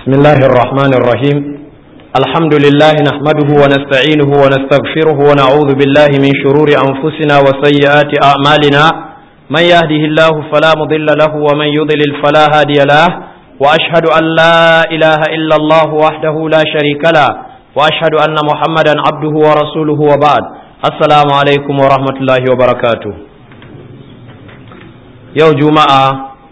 بسم الله الرحمن الرحيم الحمد لله نحمده ونستعينه ونستغفره ونعوذ بالله من شرور أنفسنا وسيئات أعمالنا من يهده الله فلا مضل له ومن يضلل فلا هادي له وأشهد أن لا إله إلا الله وحده لا شريك له وأشهد أن محمدا عبده ورسوله وبعد السلام عليكم ورحمة الله وبركاته يوم جمعة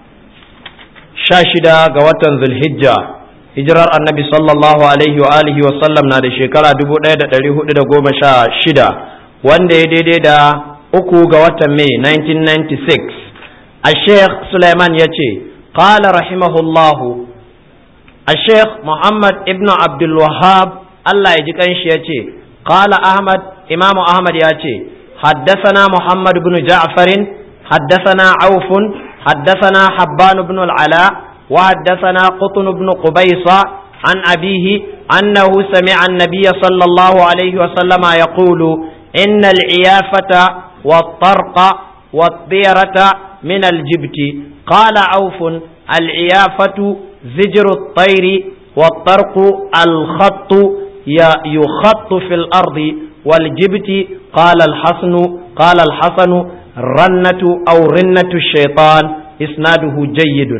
شاشدة قوة ذي الحجة hijirar annabi sallallahu alaihi wa alihi wa sallam na da shekara dubu ɗaya da ɗari hudu da goma sha shida wanda ya daidai da uku ga watan mai 1996 a sheikh suleiman ya ce qala rahimahullahu a sheikh muhammad ibn abdul wahab allah ya ji kanshi ya ce qala ahmad imam ahmad ya ce حدثنا محمد بن جعفر حدثنا عوف حدثنا حبان بن العلاء وحدثنا قطن بن قبيصة عن أبيه أنه سمع النبي صلى الله عليه وسلم يقول إن العيافة والطرق والطيرة من الجبت قال عوف العيافة زجر الطير والطرق الخط يخط في الأرض والجبت قال الحسن قال الحسن رنة أو رنة الشيطان إسناده جيد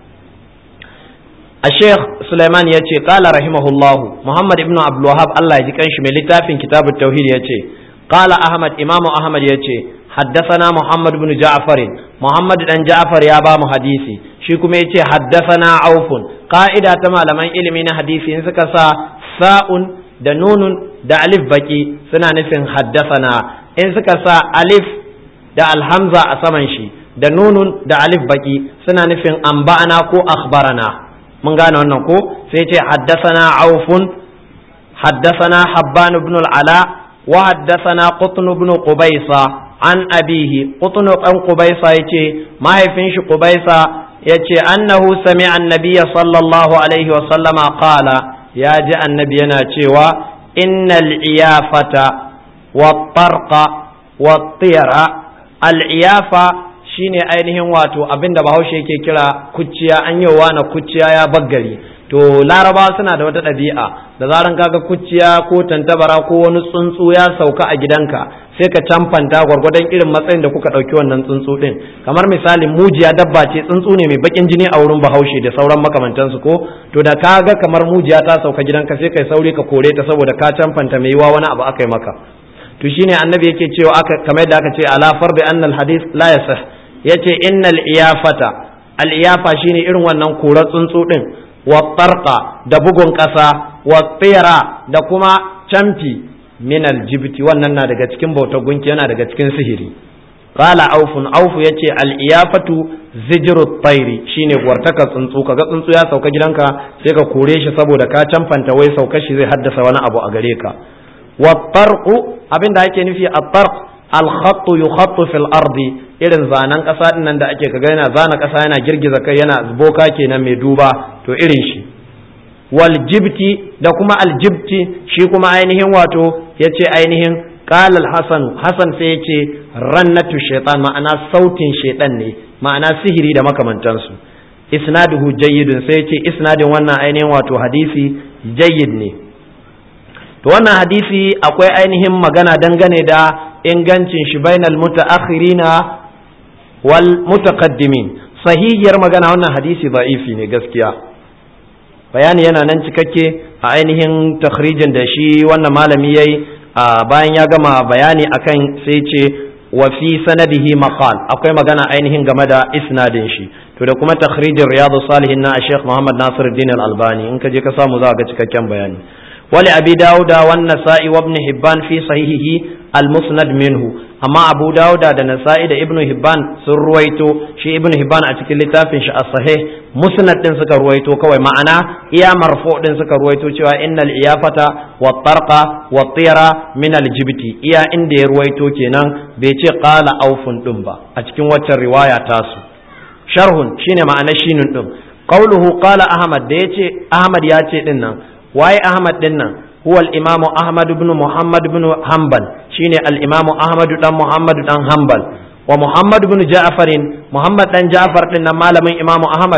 الشيخ سليمان يأتي قال رحمه الله محمد ابن عبد الوهاب الله يجي كانش من لتافين كتاب التوحيد يأتي قال أحمد إمام أحمد يأتي حدثنا محمد بن جعفر محمد بن جعفر يا بام حديثي shi kuma yace haddathana aufun qa'ida ta malaman ilimi na hadisi in suka sa sa'un da nunun da alif baki suna nufin haddathana in suka sa alif da alhamza a saman shi da nunun da alif baki suna nufin amba'ana ko akhbarana mun gane wannan ko sai ce haddasana aufun haddasana habban ibn al-ala wa haddasana qutn ibn qubaysa an abihi qutn ibn qubaysa yace mahaifin shi qubaysa yace annahu sami'a an-nabiy sallallahu alaihi wa sallama qala ya ji annabi yana cewa innal iyafata wat-tarqa wat-tira al-iyafa shine ainihin wato abinda bahaushe yake kira kuciya an yi na kuciya ya baggari to larabawa suna da wata ɗabi'a da zaran kaga kuciya ko tantabara ko wani tsuntsu ya sauka a gidanka sai ka camfanta gwargwadon irin matsayin da kuka ɗauki wannan tsuntsu ɗin kamar misali mujiya dabba ce tsuntsu ne mai bakin jini a wurin bahaushe da sauran makamantansu ko to da ka ga kamar mujiya ta sauka gidanka sai kai sauri ka kore ta saboda ka camfanta mai yiwa wani abu aka yi maka to shine annabi yake cewa aka kamar da aka ce ala farbi annal hadith la yasah yace innal iyafata al iyafa shine irin wannan korar tsuntsu din wa tarqa da bugun kasa wa tsira da kuma camfi min al jibti wannan na daga cikin bautar gunki yana daga cikin sihiri qala aufun aufu yace al iyafatu zijru tayri shine gwartaka tsuntsu kaga tsuntsu ya sauka gidanka sai ka kore shi saboda ka camfanta wai sauka shi zai haddasa wani abu a gare ka wa tarqu abinda ake nufi at-tarq alkhattu yukhattu fil ardi irin zanen ƙasa din nan da ake kaga yana zana ƙasa yana girgiza kai yana boka kenan mai duba to irin shi wal jibti da kuma aljibti shi kuma ainihin wato yace ainihin qala al-hasan hasan sai yace rannatu shaytan ma'ana sautin shaytan ne ma'ana sihiri da makamantansu isnaduhu jayyidun sai yace isnadin wannan ainihin wato hadisi jayyid ne to wannan hadisi akwai ainihin magana dangane da ingancin shi bainal mutaakhirina wal mutaqaddimin sahihiyar magana wannan hadisi da'ifi ne gaskiya bayani yana nan cikakke a ainihin takhrijin da shi wannan malami yayi bayan ya gama bayani akan sai ce wa fi sanadihi maqal akwai magana ainihin game da isnadin shi to da kuma takhrijin riyadu salihin na Sheikh Muhammad Nasiruddin Al-Albani in ka je ka samu za ga cikakken bayani ولأبي داود والنسائي وابن حبان في صحيحه المسند منه أما أبو داود دا نسائي دا ابن حبان سر رويتو شي ابن حبان أتكي لتافن شاء الصحيح مسند دين سكر رويتو كوي معنا إيا مرفوع دين سكر رويتو شوى إن الإيافة والطرق والطيرة من الجبت إيا إن دي رويتو كينان بيتي قال أوف دنبا أتكي وچر رواية تاسو شرح شين معنى شين دم قوله قال أحمد ديتي أحمد ياتي دينا waye Ahmad din nan huwa al-Imam Ahmad ibn Muhammad ibn Hanbal shine al-Imam Ahmad dan Muhammad dan Hanbal wa Muhammad ibn Ja'far Muhammad dan Ja'far din nan malamin Imam Ahmad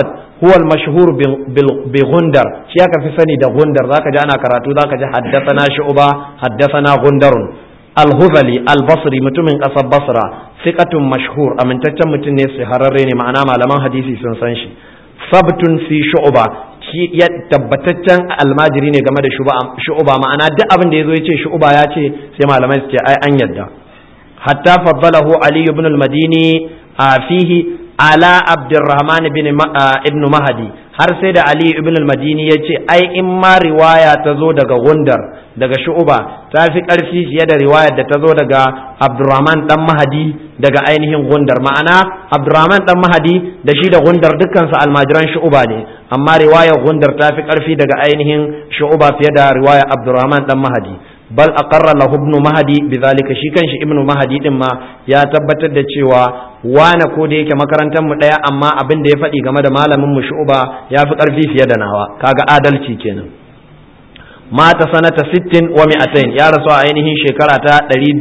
huwa al-mashhur bi gundar shi aka fi sani da gundar zaka ji ana karatu zaka ji haddathana shu'ba haddathana gundarun al-huzali al-basri mutumin kasar basra thiqatun mashhur amintaccen mutum ne shahararre ne ma'ana malaman hadisi sun san shi sabtun fi shu'ba shi ya tabbataccen almajiri ne game da shu'ba ma'ana duk abin da yazo ya ce shu'ba ya ce sai malamai su ce ai an yadda hatta faddalahu ali ibn al-madini fihi ala abdurrahman ibn ibn mahdi har sai da ali ibn al-madini ya ce ai in ma riwaya ta zo daga gundar daga shu'ba ta fi karfi fiye da riwayar da ta zo daga abdurrahman dan mahdi daga ainihin gundar ma'ana abdurrahman dan mahdi da shi da gundar dukkan su almajiran shu'ba ne amma riwayar gundar ta fi karfi daga ainihin shu'ba fiye da riwayar abdurrahman dan mahdi bal aqarra lahu ibn mahdi bidhalika shi kanshi ibn mahdi din ma ya tabbatar da cewa wane ko da yake makarantar mu daya amma abin da ya faɗi game da malamin mu shu'ba ya fi karfi fiye da nawa kaga adalci kenan mata sanata 60 wa 200 ya rasu a ainihin shekara ta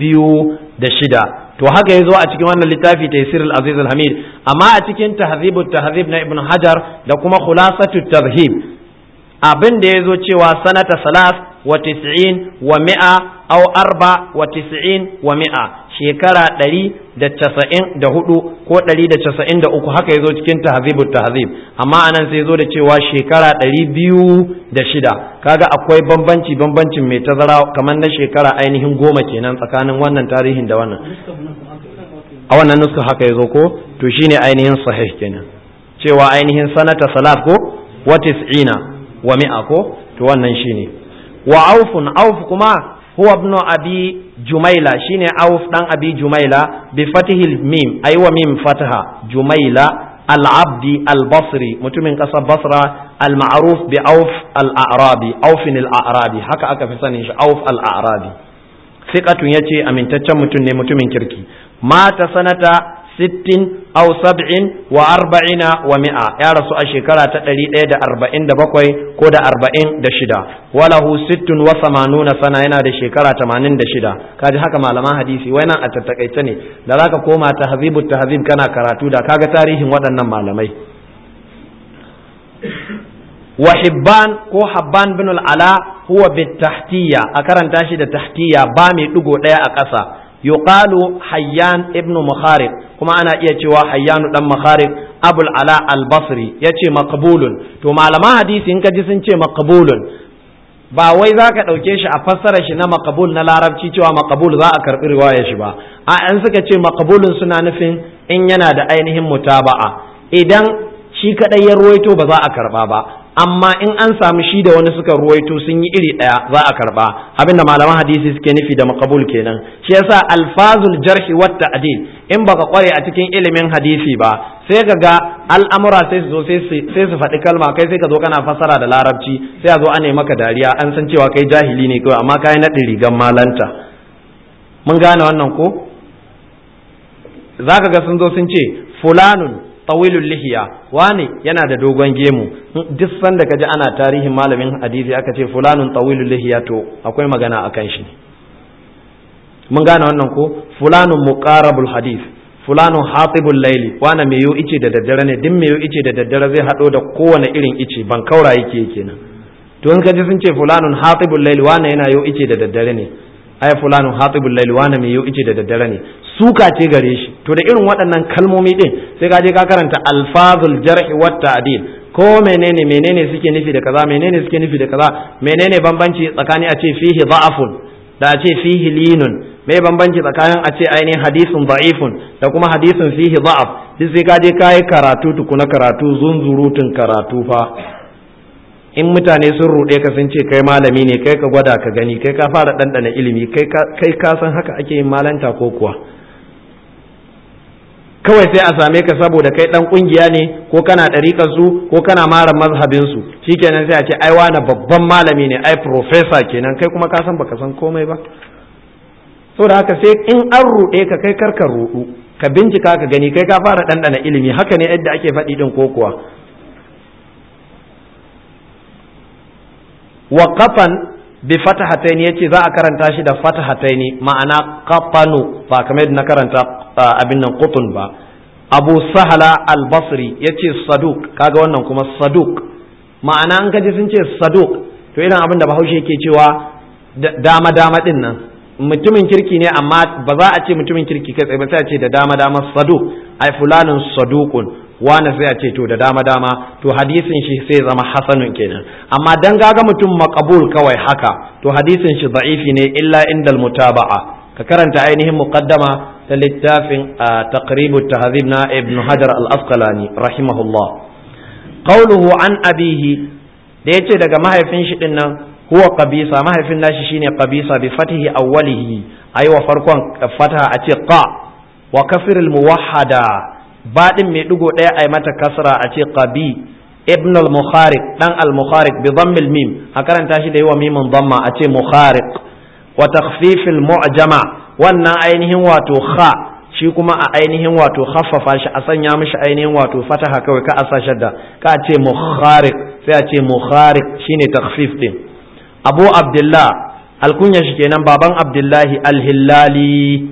206 to haka yazo a cikin wannan littafi taysir al-aziz al-hamid amma a cikin tahzibut tahzib na ibn hajar da kuma khulasatut tadhhib abin da yazo cewa sanata salas wa tis'in wa mi'a aw arba wa tis'in wa mi'a shekara ɗari da casa'in da hudu ko ɗari da casa'in da uku haka ya zo cikin tahzibut tahzib amma anan sai zo da cewa shekara ɗari biyu da shida kaga akwai bambanci bambancin mai tazara kamar na shekara ainihin goma kenan tsakanin wannan tarihin da wannan a wannan nuska haka ya zo ko to shine ainihin sahih kenan cewa ainihin sanata salat ko wa tis'ina wa mi'a ko to wannan shine wa aufun auf kuma huwa ibn abi jumaila shine auf dan abi jumaila bi fatihil mim aywa mim fataha jumaila al-abdi al-basri mutumin kasar basra al-ma'ruf bi auf al-a'rabi aufin al-a'rabi haka aka fi sanin shi auf al-a'rabi thiqatun yace amintaccen mutum ne mutumin kirki mata sanata sittin aw sab'in wa arba'ina wa mi'a ya rasu a shekara ta ɗari ɗaya da arba'in da bakwai ko da arba'in da shida walahu sittun wa samanuna sana yana da shekara tamanin da shida kaji haka malaman hadisi wai nan a tattakaice ne da zaka koma ta hazibu ta hazib kana karatu da kaga tarihin waɗannan malamai wa hibban ko habban bin al'ala huwa bit tahtiya a karanta shi da tahtiya ba mai ɗigo ɗaya a ƙasa yuqalu hayyan ibnu mukhariq kuma ana iya cewa hayyanu dan mukhariq abul ala al-basri yace maqbulun to malaman hadisi in ka ji sun ce maqbulun ba wai za ka ɗauke shi a fassara shi na maqbul na larabci cewa maqbul za a karɓi riwayar shi ba a an suka ce maqbulun suna nufin in yana da ainihin mutaba'a idan shi kadai ya ruwaito ba za a karɓa ba amma in an samu shi da wani suka ruwaito sun yi iri ɗaya za a karba abinda malaman hadisi suke nufi da makabul kenan shi yasa alfazul jarhi wat ta'dil in baka kware a cikin ilimin hadisi ba sai ka ga al'amura sai su zo sai su faɗi kalma kai sai ka zo kana fassara da larabci sai a zo ana maka dariya an san cewa kai jahili ne kawai amma kai naɗin rigan malanta mun gane wannan ko zaka ga sun zo sun ce fulanun tawilul lihiya wani yana da dogon gemu duk sanda kaji ana tarihin malamin hadisi aka ce fulanun tawilul lihiya to akwai magana akan shi mun gane wannan ko fulanun muqarabul hadis fulanun hatibul laili wani mai yo ice da daddare ne duk mai yo ice da daddare zai hado da kowane irin ice ban kaura yake kenan to in kaji sun ce fulanun hatibul laili wani yana yo ice da daddare ne ai fulanun hatibul laili wani mai yo ice da daddare ne suka ce gare shi to da irin waɗannan kalmomi din sai ka je ka karanta alfazul jarhi wat ta'dil ko menene menene suke nufi da kaza menene suke nufi da kaza menene bambanci tsakanin a ce fihi da'afun da a ce fihi linun me bambanci tsakanin a ce ainihin hadisun da'ifun da kuma hadisun fihi da'af duk sai ka je ka yi karatu tukuna karatu zunzurutun karatu fa in mutane sun ruɗe ka sun ce kai malami ne kai ka gwada ka gani kai ka fara ɗanɗana ilimi kai ka san haka ake yin malanta ko kuwa kawai sai a same ka saboda kai dan kungiya ne ko kana ɗariƙar su ko kana mara mazhabin su shikenan sai a ce ai wani babban malami ne ai professor kenan kai kuma ka san baka san komai ba saboda haka sai in an ruɗe ka kai karka ruɗu ka bincika ka gani kai ka fara ɗanɗana ilimi haka ne yadda ake faɗi ɗin ko kuwa wa qafan bi fatahatayn yace za a karanta shi da fatahatayn ma'ana qafanu ba kamar yadda na karanta abin nan qutun ba abu sahala al-basri yace saduk kaga wannan kuma saduk ma'ana an kaji sun ce saduk to irin abin da bahaushe yake cewa dama dama din nan mutumin kirki ne amma ba za a ce mutumin kirki kai tsaye ba sai a ce da dama dama saduk ai fulanin sadukun wani sai a ce to da dama dama to hadisin shi sai zama hasanun kenan amma dan gaga mutum makabul kawai haka to hadisin shi da'ifi ne illa indal mutaba'a ka karanta ainihin muqaddama ta littafin taqribu tahdhib na ibn hajar al-asqalani rahimahullah qawluhu an abihi da yace daga mahaifin shi din nan huwa qabisa mahaifin nashi shine qabisa bi fatihi awwalihi ayi wa farkon fataha a ce qa wa kafir al-muwahhada baɗin mai ɗigo ɗaya a mata kasra a ce qabi ibn al-mukhariq dan al-mukhariq bi dhammil mim a karanta shi da yawa mimin dhamma a ce mukhariq wa takhfif al-mu'jama wannan ainihin wato kha shi kuma a ainihin wato khaffafa shi a sanya mishi ainihin wato fataha kawai ka asa shadda ka ce mukhariq sai a ce mukhariq shine takhfif din abu abdullah alkunya shi kenan baban abdullahi al-hillali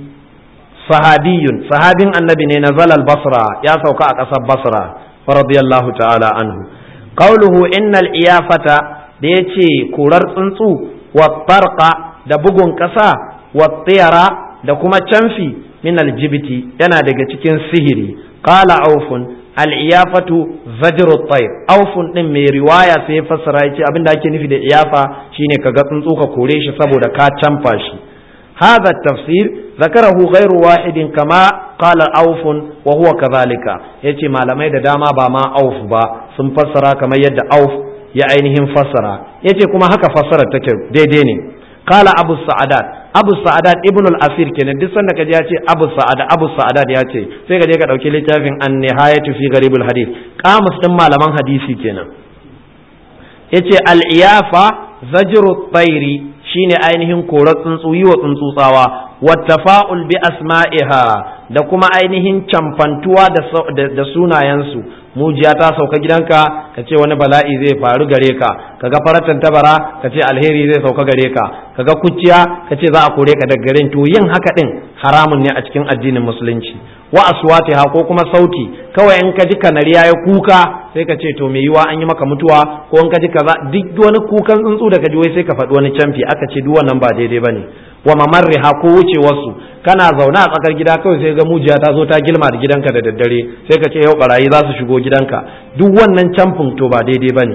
sahabiyun sahabin annabi ne na zalal basra ya sauka a ƙasar basra radiyallahu ta'ala anhu qauluhu innal iyafata da yace kurar tsuntsu wa tarqa da bugun ƙasa wa tiyara da kuma canfi min aljibiti yana daga cikin sihiri qala aufun al-iyafatu zajru tayr aufun din mai riwaya sai ya fassara yace abinda ake nufi da iyafa shine kaga tsuntsu ka kore shi saboda ka canfa shi هذا التفسير ذكره غير واحد كما قال أوف وهو كذلك يتي ما لم يد داما بما أوف با سن فسر كما يد أوف يا عينهم فسر يتي كما هكا فسر تكر دي ديني قال أبو السعدات أبو السعدات ابن الأثير كان دي سنة كجي يتي أبو السعدات أبو السعدات يتي سيكا جيكا دوكي لتافين النهاية في غريب الحديث قامس لما لمن حديثي كنا يتي الإيافة زجر الطير shine ainihin korar tsuntsu yi wa tsuntsu tsawa wattafa'ul bi asma'iha da kuma ainihin camfantuwa da sunayensu mujiya ta sauka gidanka ka ce wani bala'i zai faru gare ka kaga faratan tabara ka ce alheri zai sauka gare ka kaga kuciya ka ce za a kore ka daga garin to yin haka din haramun ne a cikin addinin musulunci wa aswatiha ko kuma sauti kawai in ka ji kanari ya kuka sai ka ce to me yiwa an yi maka mutuwa ko in ka ji kaza duk wani kukan tsuntsu da ka ji wai sai ka faɗi wani camfi aka ce duk wannan ba daidai bane wa mamarriha ko wucewarsu kana zaune a tsakar gida kawai sai ga mujiya ta zo ta gilma da gidanka da daddare sai ka ce yau barayi za su shigo gidanka duk wannan camfin to ba daidai bane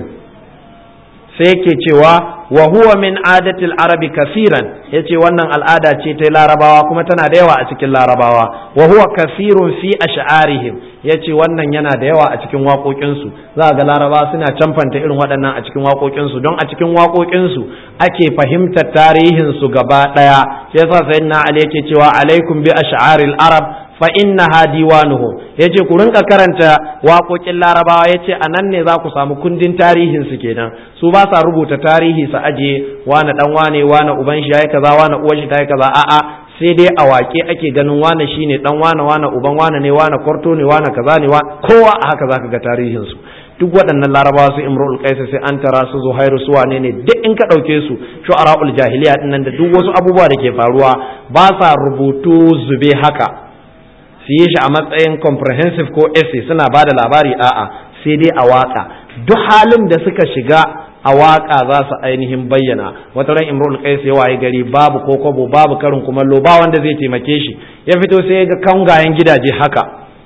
sai yake cewa wa huwa min adatil arabi kasiran yace wannan al'ada ce ta larabawa kuma tana da yawa a cikin larabawa wa huwa kasirun fi ash'arihim yace wannan yana da yawa a cikin waƙoƙinsu za ga larabawa suna camfanta irin waɗannan a cikin waƙoƙinsu don a cikin waƙoƙinsu ake fahimtar tarihin su gaba ɗaya sai yasa sayyidina ali yake cewa alaikum bi ash'aril arab fa innaha diwanuhum yace ku rinka karanta waƙoƙin larabawa yace a nan ne za ku samu kundin tarihin su kenan su ba sa rubuta tarihi su aje wane dan wane wane uban shi yayi kaza wane uwar shi tayi kaza a'a sai dai a waƙe ake ganin wane shine dan wane wane uban wane ne wane kwarto ne wane kaza ne kowa a haka zaka ga tarihin su duk waɗannan larabawa su imrul qais sai an tara su zuhairu su wane ne duk in ka ɗauke su shu'ara'ul jahiliya din nan da duk wasu abubuwa da ke faruwa ba sa rubutu zube haka su yi shi a matsayin comprehensive ko essay suna ba da labari a'a sai dai a waka duk halin da suka shiga a waka za su ainihin bayyana wata ran imrul qais ya waye gari babu ko kobo babu karin kumallo ba wanda zai taimake shi ya fito sai ya ga kangayen gidaje haka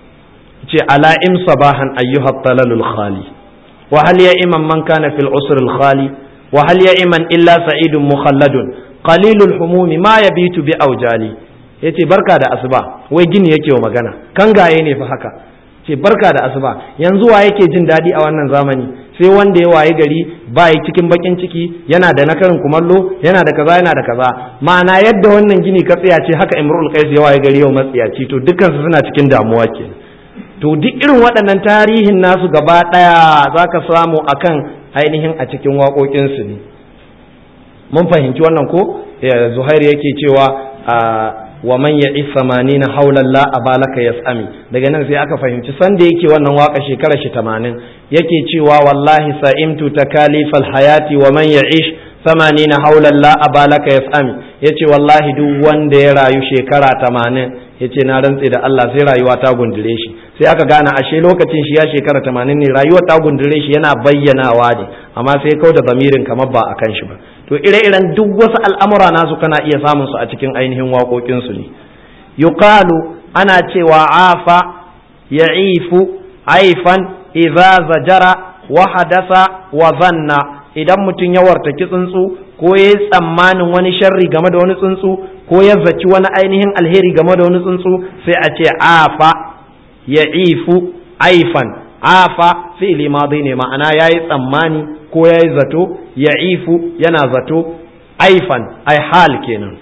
ce ala im sabahan ayyuhat talalul khali wa hal ya iman man kana fil usr al khali wa hal ya iman illa sa'idun mukhalladun qalilul humumi ma yabitu bi aujali ya ce barka da asuba wai gini yake wa magana kangaye ne fa haka ce barka da asuba yanzu wa yake jin daɗi a wannan zamani sai wanda ya waye gari ba yi cikin bakin ciki yana da na karin kumallo yana da kaza yana da kaza ma'ana yadda wannan gini ka tsaya ce haka imrul qais ya waye gari yau matsiyaci to dukkan su suna cikin damuwa ke to duk irin waɗannan tarihin nasu gaba ɗaya zaka samu akan ainihin a cikin waƙoƙinsu ne mun fahimci wannan ko zuhair yake cewa wa man ya'i samanina haulan la abalaka yas'ami daga nan sai aka fahimci sanda yake wannan waka shekara shi 80 yake cewa wallahi sa'imtu takalifal hayati wa man ya'ish samanina haulan la abalaka yas'ami yace wallahi duk wanda ya rayu shekara 80 yace na rantse da Allah sai rayuwa ta gundure shi sai aka gane ashe lokacin shi ya shekara tamanin ne rayuwar ta gundure shi yana bayyanawa ne amma sai kau da zamirin kamar ba a kan shi ba to ire-iren duk wasu al'amura nasu kana iya samun su a cikin ainihin waƙoƙinsu ne yuqalu ana cewa afa ya'ifu aifan idza zajara wa hadasa wa zanna idan mutum ya wartaki tsuntsu ko ya yi tsammanin wani sharri game da wani tsuntsu ko ya zaci wani ainihin alheri game da wani tsuntsu sai a ce afa ya ifu aifan afa fi'li madi ne ma'ana ya yi tsammani ko ya yi zato ya ifu yana zato aifan ai hal kenan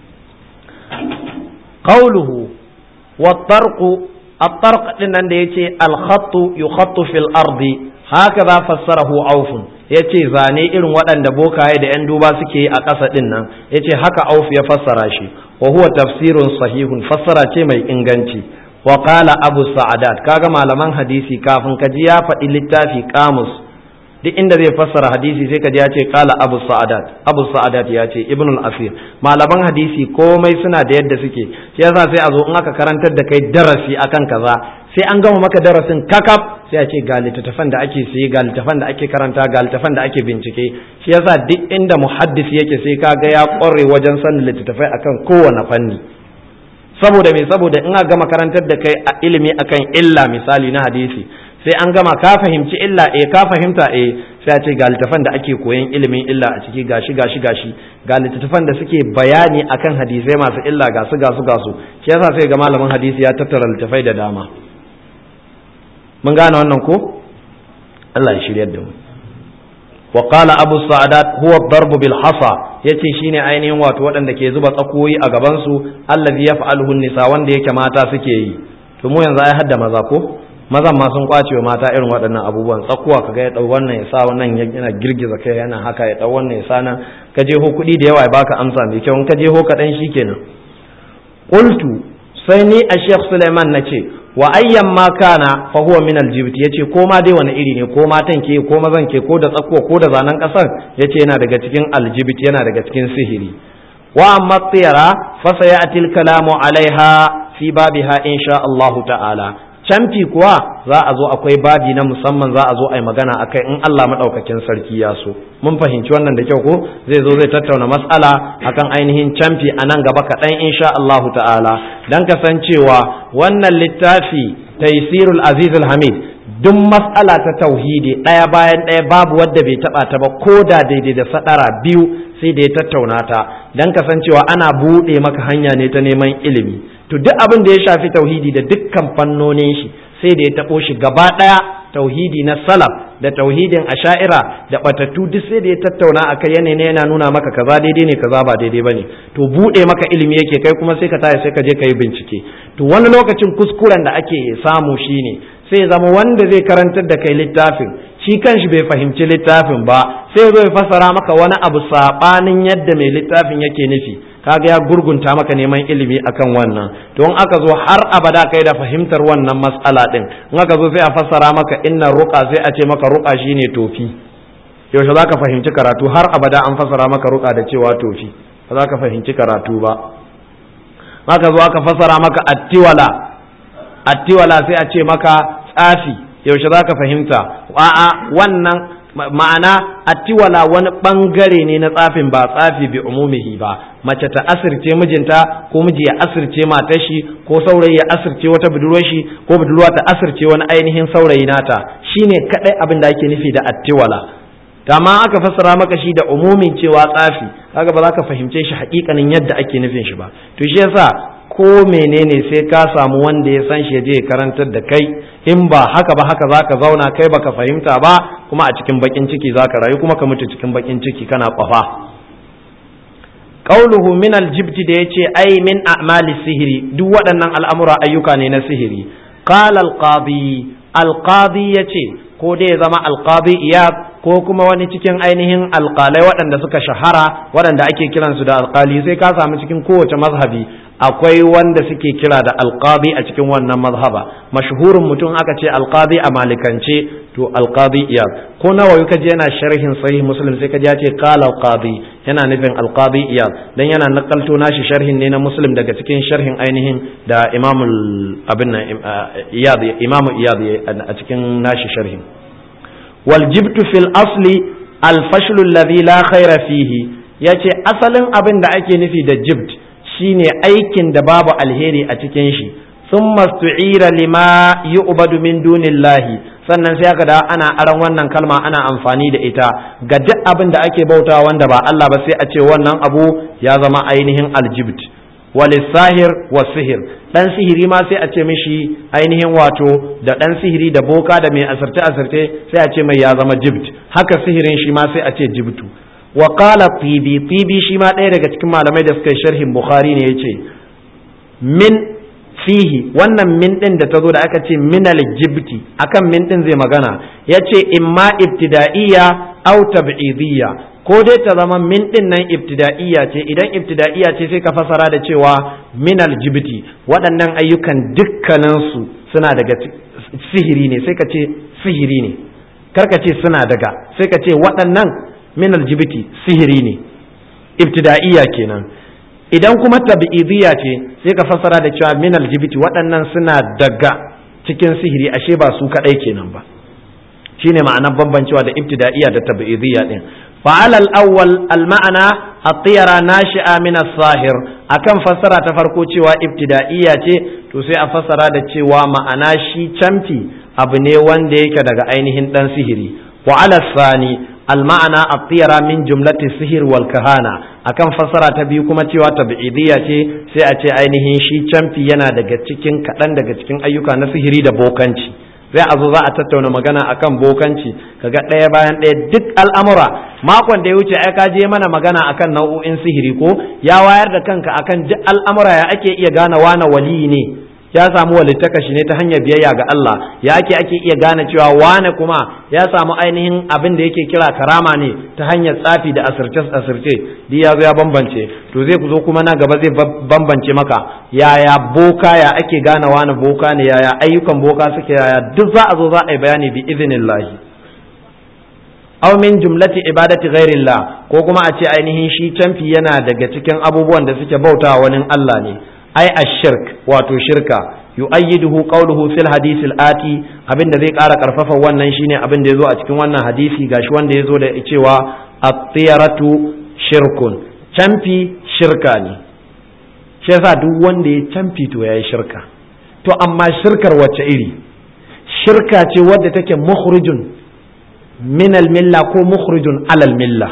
qawluhu wa tarqu at-tarq din nan da yace al-khattu yukhattu fil ardi haka fassarahu aufun ya ce zane irin waɗanda bokaye da 'yan duba suke yi a ƙasa ɗin nan ya ce haka auf ya fassara shi wa huwa tafsirun sahihun fassara ce mai inganci wa qala abu sa'adat kaga malaman hadisi kafin ka ji ya faɗi littafi kamus duk inda zai fassara hadisi sai ka ji ya ce qala abu sa'adat abu sa'adat ya ce ibnul asir malaman hadisi komai suna da yadda suke shi yasa sai a zo in aka karantar da kai darasi akan kaza sai an gama maka darasin kakaf sai a ce ga littattafan da ake siye ga littattafan da ake karanta ga littattafan da ake bincike shi yasa duk inda muhaddis yake sai ka ga ya kware wajen sanin littattafai akan kowane fanni saboda me saboda in aka gama karantar da kai a ilimi akan illa misali na hadisi sai an gama ka fahimci illa eh ka fahimta eh sai a ce ga littattafan da ake koyan ilimin illa a ciki gashi gashi gashi ga littattafan da suke bayani akan hadisai masu illa ga su ga su ga su shi yasa sai ga malamin hadisi ya tattara littattafai da dama mun gane wannan ko Allah ya shiryar da mu wa qala abu sa'adat huwa ad-darbu bil hasa yace shine ainihin wato waɗanda ke zuba tsakoyi a gaban su allazi yaf'aluhu nisa wanda yake mata suke yi to mu yanzu ai hadda maza ko mazan ma sun kwace wa mata irin waɗannan abubuwan tsakuwa kaga ya dau wannan ya sa wannan yana girgiza kai yana haka ya dau wannan ya sa nan ka je ho kuɗi da yawa ya baka amsa mai kyau in ka je ho kaɗan shikenan qultu sai ni a Sheikh Suleiman na ce wa ayyan ma kana fa huwa min aljibt yace ko ma dai wani iri ne ko matan ke ko mazan ke ko da tsakko ko da zanen kasar yace yana daga cikin aljibt yana daga cikin sihiri wa amma tiyara fa sayati kalamu alaiha fi babiha insha Allah ta'ala camfi kuwa za a zo akwai babi na musamman za a zo a yi magana akai in Allah madaukakin sarki ya so mun fahimci wannan da kyau ko zai zo zai tattauna mas'ala akan ainihin camfi a nan gaba kaɗan insha Allah ta'ala dan kasancewa wannan littafi taysirul aziz hamid duk mas'ala ta tauhidi ɗaya bayan ɗaya babu wadda bai taɓa ta ba ko da daidai da sadara biyu sai da ya tattauna ta dan kasancewa ana buɗe maka hanya ne ta neman ilimi to duk abin da ya shafi tauhidi da dukkan fannonin shi sai da ya taɓo shi gaba ɗaya tauhidi na salaf da tauhidin asha'ira da batattu duk sai da ya tattauna a kai yanayi yana nuna maka kaza daidai ne kaza ba daidai bane to buɗe maka ilimi yake kai kuma sai ka taya sai ka je ka yi bincike to wani lokacin kuskuren da ake samu shine sai zama wanda zai karantar da kai littafin shi kanshi bai fahimci littafin ba sai zo ya fasara maka wani abu sabanin yadda mai littafin yake nufi kaga ya gurgunta maka neman ilimi akan wannan to in aka zo har abada kai da fahimtar wannan mas'ala din in aka zo sai a fassara maka inna ruqa sai a ce maka ruqa shine tofi yaushe zaka fahimci karatu har abada an fassara maka ruqa da cewa tofi ba za ka fahimci karatu ba aka zo aka fassara maka attiwala attiwala sai a ce maka tsafi yaushe za ka fahimta a'a wannan ma'ana attiwala wani bangare ne na tsafin ba tsafi bi umumihi ba mace ta asirce mijinta ko miji ya asirce matar shi ko saurayi ya asirce wata budurwar shi ko budurwa ta asirce wani ainihin saurayi nata shine kadai abin da ake nufi da attiwala amma aka fassara maka shi da umumin cewa tsafi kaga ba za ka fahimce shi hakikanin yadda ake nufin shi ba to shi yasa ko menene sai ka samu wanda ya san shi ya je karantar da kai in ba haka ba haka zaka zauna kai baka fahimta ba kuma a cikin bakin ciki zaka rayu kuma ka mutu cikin bakin ciki kana kwafa qauluhu min aljibti da yace ai min a'mali sihiri duk waɗannan al'amura ayyuka ne na sihiri qala alqadi alqadi yace ko dai ya zama alqadi iyad ko kuma wani cikin ainihin alƙalai waɗanda suka shahara waɗanda ake kiransu da alƙali sai ka samu cikin kowace mazhabi akwai wanda suke kira da alqadi a cikin wannan mazhaba mashhurin mutum aka ce alqadi a malikance to alqadi iyad ko nawawi kaje yana sharhin sahih muslim sai kaje ya ce qala alqadi yana nufin alqadi iyad dan yana nakalto nashi sharhin ne na muslim daga cikin sharhin ainihin da imam abin iyad imam iyad a cikin nashi sharhin wal jibtu fil asli al fashlu alladhi la khaira fihi yace asalin abin da ake nufi da jibt shine aikin da babu alheri a cikin shi sun mastu'ira lima yu'badu min dunillahi sannan sai aka da ana aran wannan kalma ana amfani da ita ga duk abin da ake bauta wanda ba Allah ba sai a ce wannan abu ya zama ainihin aljibt walisahir wa sihir dan sihiri ma sai a ce mishi ainihin wato da dan sihiri da boka da mai asirce asirce sai a ce mai ya zama jibt haka sihirin shi ma sai a ce jibtu wa qala tibi tibi shi ma ɗaya daga cikin malamai da suka yi sharhin bukhari ne yace min fihi wannan min din da ta zo da aka ce min aljibti akan min din zai magana yace imma ibtida'iyya aw tab'idiyya ko dai ta zama min din nan ibtida'iyya ce idan ibtida'iyya ce sai ka fasara da cewa min aljibti waɗannan ayyukan dukkaninsu suna daga sihiri ne sai ka ce sihiri ne karka ce suna daga sai ka ce waɗannan min aljibiti sihiri ne ibtida'iyya kenan idan kuma tabi'idiyya ce sai ka fassara da cewa min aljibiti waɗannan suna daga cikin sihiri ashe ba su kaɗai kenan ba shine ma'anar bambancewa da ibtida'iyya da tabi'idiyya din fa'al al-awwal al-ma'ana at-tiyara nashi'a min as-sahir akan fassara ta farko cewa ibtida'iyya ce to sai a fassara da cewa ma'ana shi camfi abu ne wanda yake daga ainihin dan sihiri wa ala sani المعنى الطيرة من جملة السحر والكهانة akan fassara ta biyu kuma cewa tabi'idiyya ce sai a ce ainihin shi camfi yana daga cikin kaɗan daga cikin ayyuka na sihiri da bokanci sai a zo za a tattauna magana akan bokanci kaga ɗaya bayan ɗaya duk al'amura makon da ya wuce ai ka je mana magana akan nau'o'in sihiri ko ya wayar da kanka akan duk al'amura ya ake iya gane wane wali ne ya samu walittaka shi ne ta hanyar biyayya ga Allah ya ake ake iya gane cewa wane kuma ya samu ainihin abin da yake kira karama ne ta hanyar tsafi da asirce asirce duk ya zo ya bambance to zai zo kuma na gaba zai bambance maka yaya boka ya ake gane wane boka ne yaya ayyukan boka suke yaya duk za a zo za a yi bayani bi idinillahi aw min jumlati ibadati ghairillah ko kuma a ce ainihin shi canfi yana daga cikin abubuwan da suke bautawa wani Allah ne ai ashirk wato shirka yu'ayyiduhu qawluhu fil hadith al-ati abinda zai ƙara karfafa wannan shine abin da yazo a cikin wannan hadisi gashi wanda yazo da cewa at-tiyaratu shirkun camfi shirka ne shi yasa duk wanda ya camfi to yayi shirka to amma shirkar wacce iri shirka ce wadda take mukhrijun min al-milla ko mukhrijun alal milla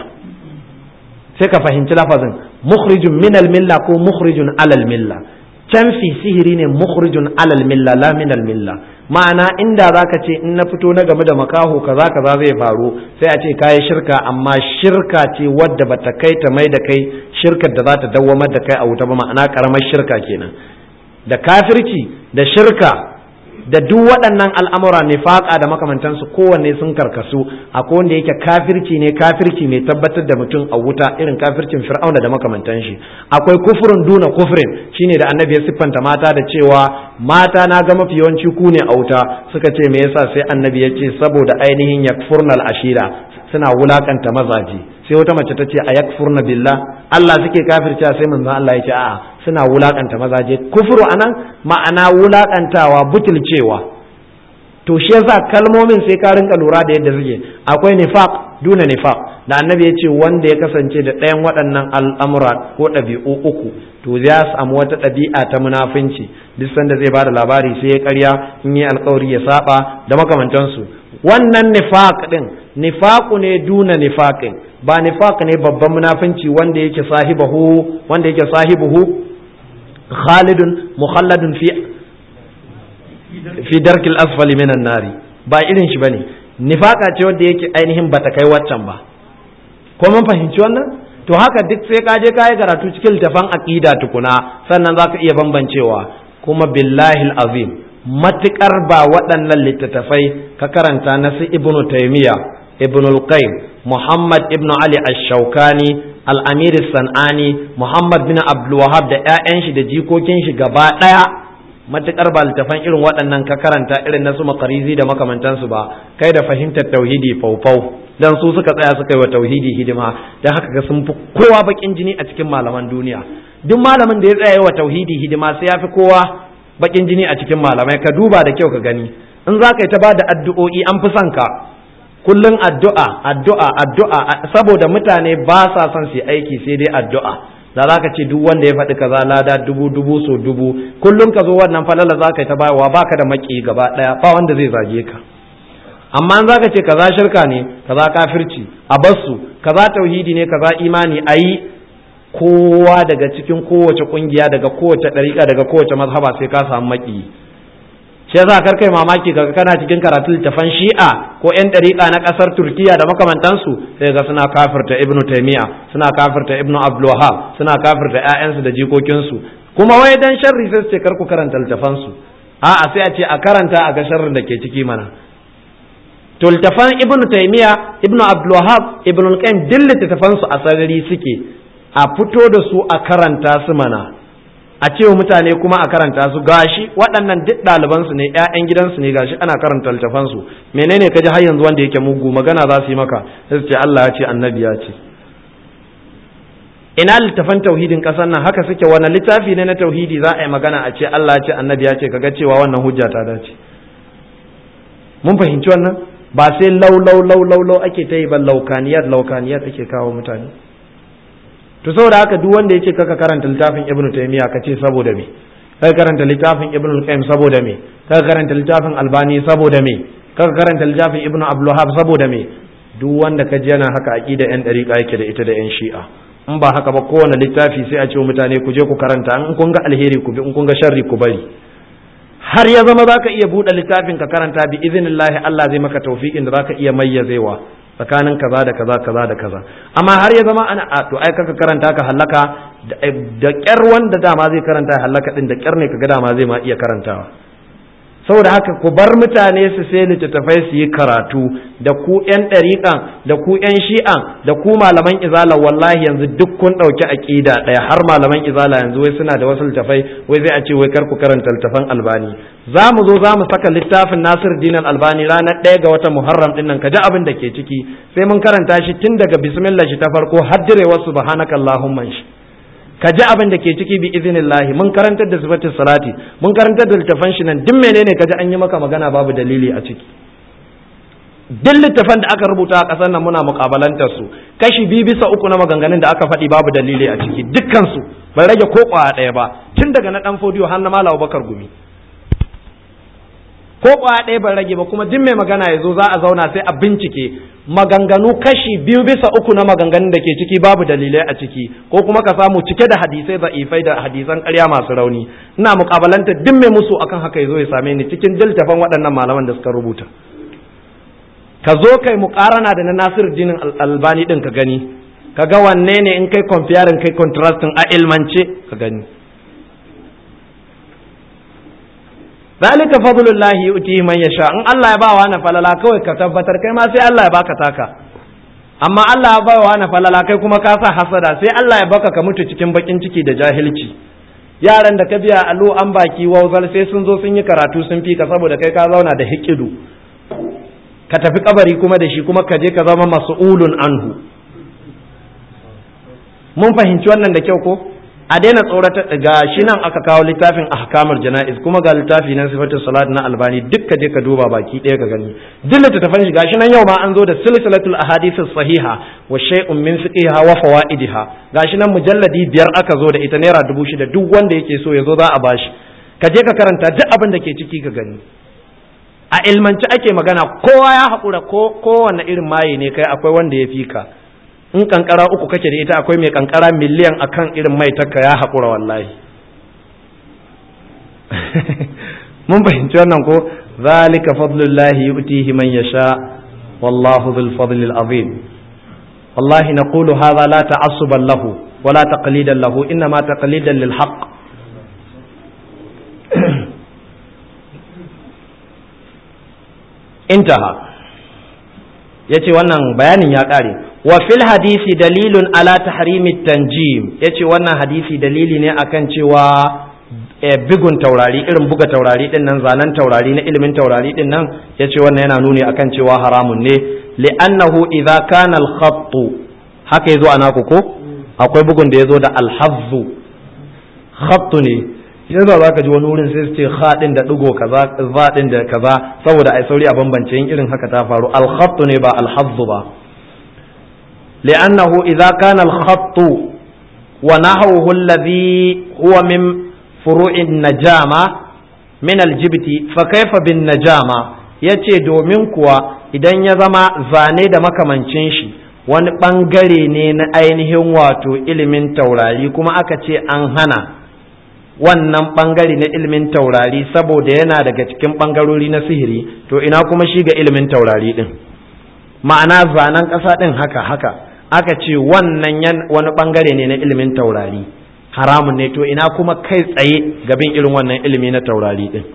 sai ka fahimci lafazin mukhrijun min milla ko mukhrijun alal milla canfi sihiri ne mukhrijun alal milla la min milla ma'ana inda zaka ce in na fito na game da makaho kaza kaza zai faru sai a ce kayi shirka amma shirka ce wadda bata kai ta mai da kai shirkar da za ta dawwamar da kai a wuta ba ma'ana karamar shirka kenan da kafirci da shirka da duk waɗannan al'amura nifaƙa da makamantansu kowanne sun karkasu akwai wanda yake kafirci ne kafirci mai tabbatar da mutum a wuta irin kafircin fir'auna da makamantan shi akwai kufurin duna kufurin shine da annabi ya siffanta mata da cewa mata na ga mafi yawanci ku ne a wuta suka ce me yasa sai annabi ya ce saboda ainihin yakfurnal ashira suna wulakanta mazaje sai wata mace ta ce a yakfurna billah Allah suke kafircewa sai manzon Allah ya ce a'a suna wulakanta mazaje kufuru anan ma'ana wulakantawa butulcewa to shi yasa kalmomin sai ka rinka lura da yadda suke akwai nifaq duna nifaq da annabi ya ce wanda ya kasance da ɗayan waɗannan al'amura ko ɗabi'u uku to ya samu wata ɗabi'a ta munafunci duk sanda zai bada labari sai ya karya in yi alkawari ya saba da makamantansu wannan nifaq din nifaqu ne duna nifaqin ba nifaq ne babban munafunci wanda yake sahibahu wanda yake sahibuhu khalidun mukhalladun fi fi darkil asfali minan nari ba irin shi bane nifaka ce wanda yake ainihin bata kai waccan ba ko mun fahimci wannan to haka duk sai ka je ka yi karatu cikin littafan aqida tukuna sannan zaka iya bambancewa kuma billahi azim matukar ba waɗannan littattafai ka karanta na su ibnu taymiya ibnu al-qayyim muhammad ibnu ali ash-shawkani al-amir sanani muhammad bin abdul wahab da ƴaƴan shi da jikokin shi gaba ɗaya matukar ba littafan irin waɗannan ka karanta irin na su makarizi da makamantansu ba kai da fahimtar tauhidi faufau dan su suka tsaya suka yi wa tauhidi hidima dan haka ga sun fi kowa bakin jini a cikin malaman duniya duk malamin da ya tsaya wa tauhidi hidima sai ya fi kowa bakin jini a cikin malamai ka duba da kyau ka gani in za ka yi ta ba da addu'o'i an fi son ka kullum addu'a addu'a addu'a saboda mutane ba sa son su aiki sai dai addu'a da za ka ce duk wanda ya faɗi kaza lada dubu dubu so dubu kullum ka zo wannan falala za ka yi ta bayarwa ba ka da maki gaba ɗaya ba wanda zai zage ka amma in za ka ce kaza shirka ne kaza kafirci a bassu kaza tauhidi ne kaza imani a yi kowa daga cikin kowace kungiya daga kowace ɗariƙa daga kowace mazhaba sai ka samu maki shi yasa kar kai mamaki kaga kana cikin karatun littafan shi'a ko yan ɗariƙa na ƙasar turkiya da makamantansu sai ga suna kafirta ibnu taimiya suna kafirta ibnu abdulwahab suna kafirta ƴaƴansu da jikokinsu kuma wai dan sharri sai su ce kar ku karanta littafansu a'a sai a ce a karanta a ga sharrin da ke ciki mana to littafan ibnu taimiya ibnu abdulwahab ibnu al-qayyim duk littafansu a sarari suke a fito da su a karanta su mana a cewa mutane kuma a karanta su gashi waɗannan duk ɗalibansu ne ƴaƴan gidansu ne gashi ana karanta littafansu menene ka ji har yanzu wanda yake mugu magana za su yi maka sai su ce Allah ya ce annabi ya ce ina littafan tauhidin ƙasar nan haka suke wani littafi ne na tauhidi za a yi magana a ce Allah ya ce annabi ya ce kaga cewa wannan hujja ta dace mun fahimci wannan ba sai lau lau lau lau lau ake ta yi ba laukaniyat laukaniyat ake kawo mutane to saboda haka duk wanda yace kaka karanta littafin ibnu taymiya ka ce saboda me kaka karanta littafin ibnu qayyim saboda me kaka karanta littafin albani saboda me kaka karanta littafin ibnu abdulwahab saboda me duk wanda ka ji yana haka aqida yan dariqa yake da ita da yan shi'a in ba haka ba kowane littafi sai a ce mutane ku je ku karanta in kun ga alheri ku bi in kun ga sharri ku bari har ya zama zaka iya buɗe littafin ka karanta bi iznillahi Allah zai maka tawfiqin da zaka iya mayyazewa tsakanin kaza da kaza kaza da kaza amma har ya zama ana a to ai kaka karanta ka hallaka da kyar wanda dama zai karanta ya hallaka din da kyar ne kaga dama zai ma iya karantawa saboda haka ku bar mutane su sai littattafai su yi karatu da ku yan ɗariƙan da ku yan shi'an da ku malaman izala wallahi yanzu duk kun ɗauki aƙida ɗaya har malaman izala yanzu wai suna da wasu littattafai wai zai a ce wai kar ku karanta littattafan albani za mu zo za mu saka littafin nasir dinan albani ranar ɗaya ga watan muharram ɗin nan ka ji abin da ke ciki sai mun karanta shi tun daga bismillah shi ta farko har direwar subhanaka allahumma shi ka ji abin da ke ciki bi iznillahi mun karantar da sifatin salati mun karantar da littafan shi nan duk menene ka ji an yi maka magana babu dalili a ciki duk littafan da aka rubuta a ƙasar nan muna muƙabalantar su kashi biyu bisa uku na maganganun da aka faɗi babu dalili a ciki dukkan su ban rage ko ƙwaya ɗaya ba tun daga na ɗan fodiyo har na malawa bakar gumi ko kwaya ɗaya ban rage ba kuma duk mai magana ya zo za a zauna sai a bincike maganganu kashi biyu bisa uku na maganganun da ke ciki babu dalilai a ciki ko kuma ka samu cike da hadisai za'ifai da hadisan ƙarya masu rauni ina mukabalanta duk mai musu akan haka ya zo ya same ni cikin diltafan waɗannan malaman da suka rubuta ka zo kai muƙarana da na Nasiru Dinin Albani din ka gani ka ga wanne ne in kai comparing kai contrasting a ilmance ka gani zalika fadlullahi yu'tihi man yasha in Allah ya ba wa na falala kawai ka tabbatar kai ma sai Allah ya baka taka amma Allah ya ba wa na falala kai kuma ka sa hasada sai Allah ya baka ka mutu cikin bakin ciki da jahilci yaran da ka biya alo an baki wauzal sai sun zo sun yi karatu sun fi ka saboda kai ka zauna da hikidu ka tafi kabari kuma da shi kuma ka je ka zama mas'ulun anhu mun fahimci wannan da kyau ko a daina tsorata ga shi nan aka kawo littafin ahkamul jana'iz kuma ga littafi na sifatul salat na albani duk ka je ka duba baki ɗaya ka gani duk littattafan shi gashi nan yau ma an zo da silsilatul ahadith sahiha wa shay'un min fiqiha wa fawaidiha gashi nan mujalladi biyar aka zo da ita naira dubu shida duk wanda yake so ya zo za a bashi ka je ka karanta duk abin da ke ciki ka gani a ilmanci ake magana kowa ya haƙura ko kowane irin maye ne kai akwai wanda ya fi ka in kankara uku kake da ita akwai mai kankara miliyan akan irin mai taka ya haƙura wallahi mun fahimci wannan ko zalika fadlullahi yu'tihi man yasha wallahu dhul fadli azim wallahi naqulu hadha la ta'assuban lahu wala taqlidan lahu inma taqlidan lil haqq intaha yace wannan bayanin ya kare wa fil hadisi dalilun ala tahrimi tanjim yace wannan hadisi dalili ne akan cewa bigun taurari irin buga taurari din nan zanen taurari na ilimin taurari din nan yace wannan yana nuni akan cewa haramun ne li'annahu idza kana al-khatt haka yazo ana ko akwai bugun da yazo da al-hazzu khatt ne yanzu za ka ji wani wurin sai su ce haɗin da ɗigo kaza zaɗin da kaza saboda ai sauri a bambance in irin haka ta faru al-khatt ne ba al-hazzu ba li'annahu idza kana al-khatt wa nahwuhu alladhi huwa min furu'in najama min aljibti fa kaifa bin najama yace domin kuwa idan ya zama zane da makamancin shi wani bangare ne na ainihin wato ilimin taurari kuma aka ce an hana wannan bangare na ilimin taurari saboda yana daga cikin bangarori na sihiri to ina kuma shi ga ilimin taurari din ma'ana zanen ƙasa din haka haka aka ce wannan wani bangare ne na ilimin taurari haramun ne to ina kuma kai tsaye gabin irin wannan ilimi na taurari din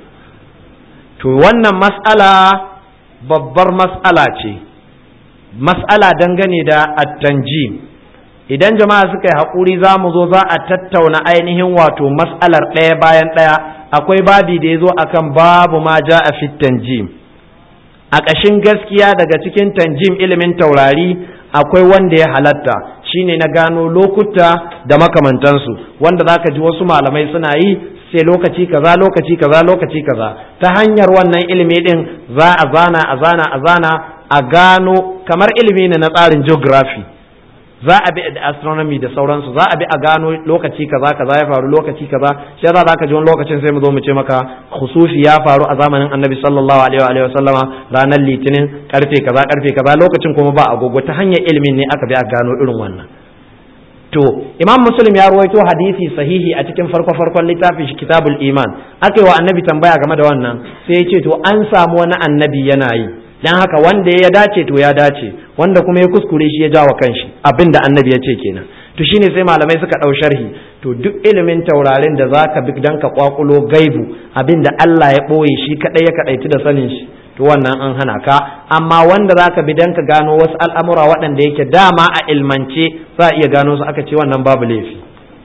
to wannan mas'ala babbar mas'ala ce mas'ala dangane da at-tanjim idan jama'a suka yi haƙuri za mu zo za a tattauna ainihin wato mas'alar ɗaya bayan ɗaya akwai babi da ya zo akan babu ma ja a fit tanjim a ƙashin gaskiya daga cikin tanjim ilimin taurari akwai wanda ya halatta shine na gano lokuta da makamantansu wanda zaka ji wasu malamai suna yi sai lokaci kaza lokaci kaza lokaci kaza ta hanyar wannan ilimi din za a zana a zana a zana a gano kamar ilimi ne na tsarin geography za a bi da astronomy da sauransu za a bi a gano lokaci kaza kaza ya faru lokaci kaza shi yasa zaka ji wani lokacin sai mu zo mu ce maka khusufi ya faru a zamanin annabi sallallahu alaihi wa sallama ranar litinin karfe kaza karfe kaza lokacin kuma ba agogo ta hanyar ilimin ne aka bi a gano irin wannan to imam muslim ya ruwaito hadisi sahihi a cikin farko farkon littafin shi kitabul iman aka yi wa annabi tambaya game da wannan sai ya ce to an samu wani annabi yana yi dan haka wanda ya dace to ya dace wanda kuma ya kuskure shi ya jawa kanshi abin da annabi ya ce kenan to shine sai malamai suka ɗau sharhi to duk ilimin taurarin da zaka bi dan ka kwakulo gaibu abin da Allah ya ɓoye shi kadai ya kadaitu da sanin shi to wannan an hana ka amma wanda zaka bi dan ka gano wasu al'amura waɗanda yake dama a ilmance za a iya gano su aka ce wannan babu laifi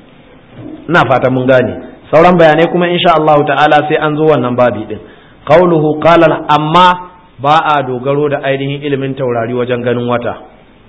ina fata mun gane sauran bayanai kuma insha Allah ta'ala sai an zo wannan babi din qauluhu qala amma ba a dogaro da ainihin ilimin taurari wajen ganin wata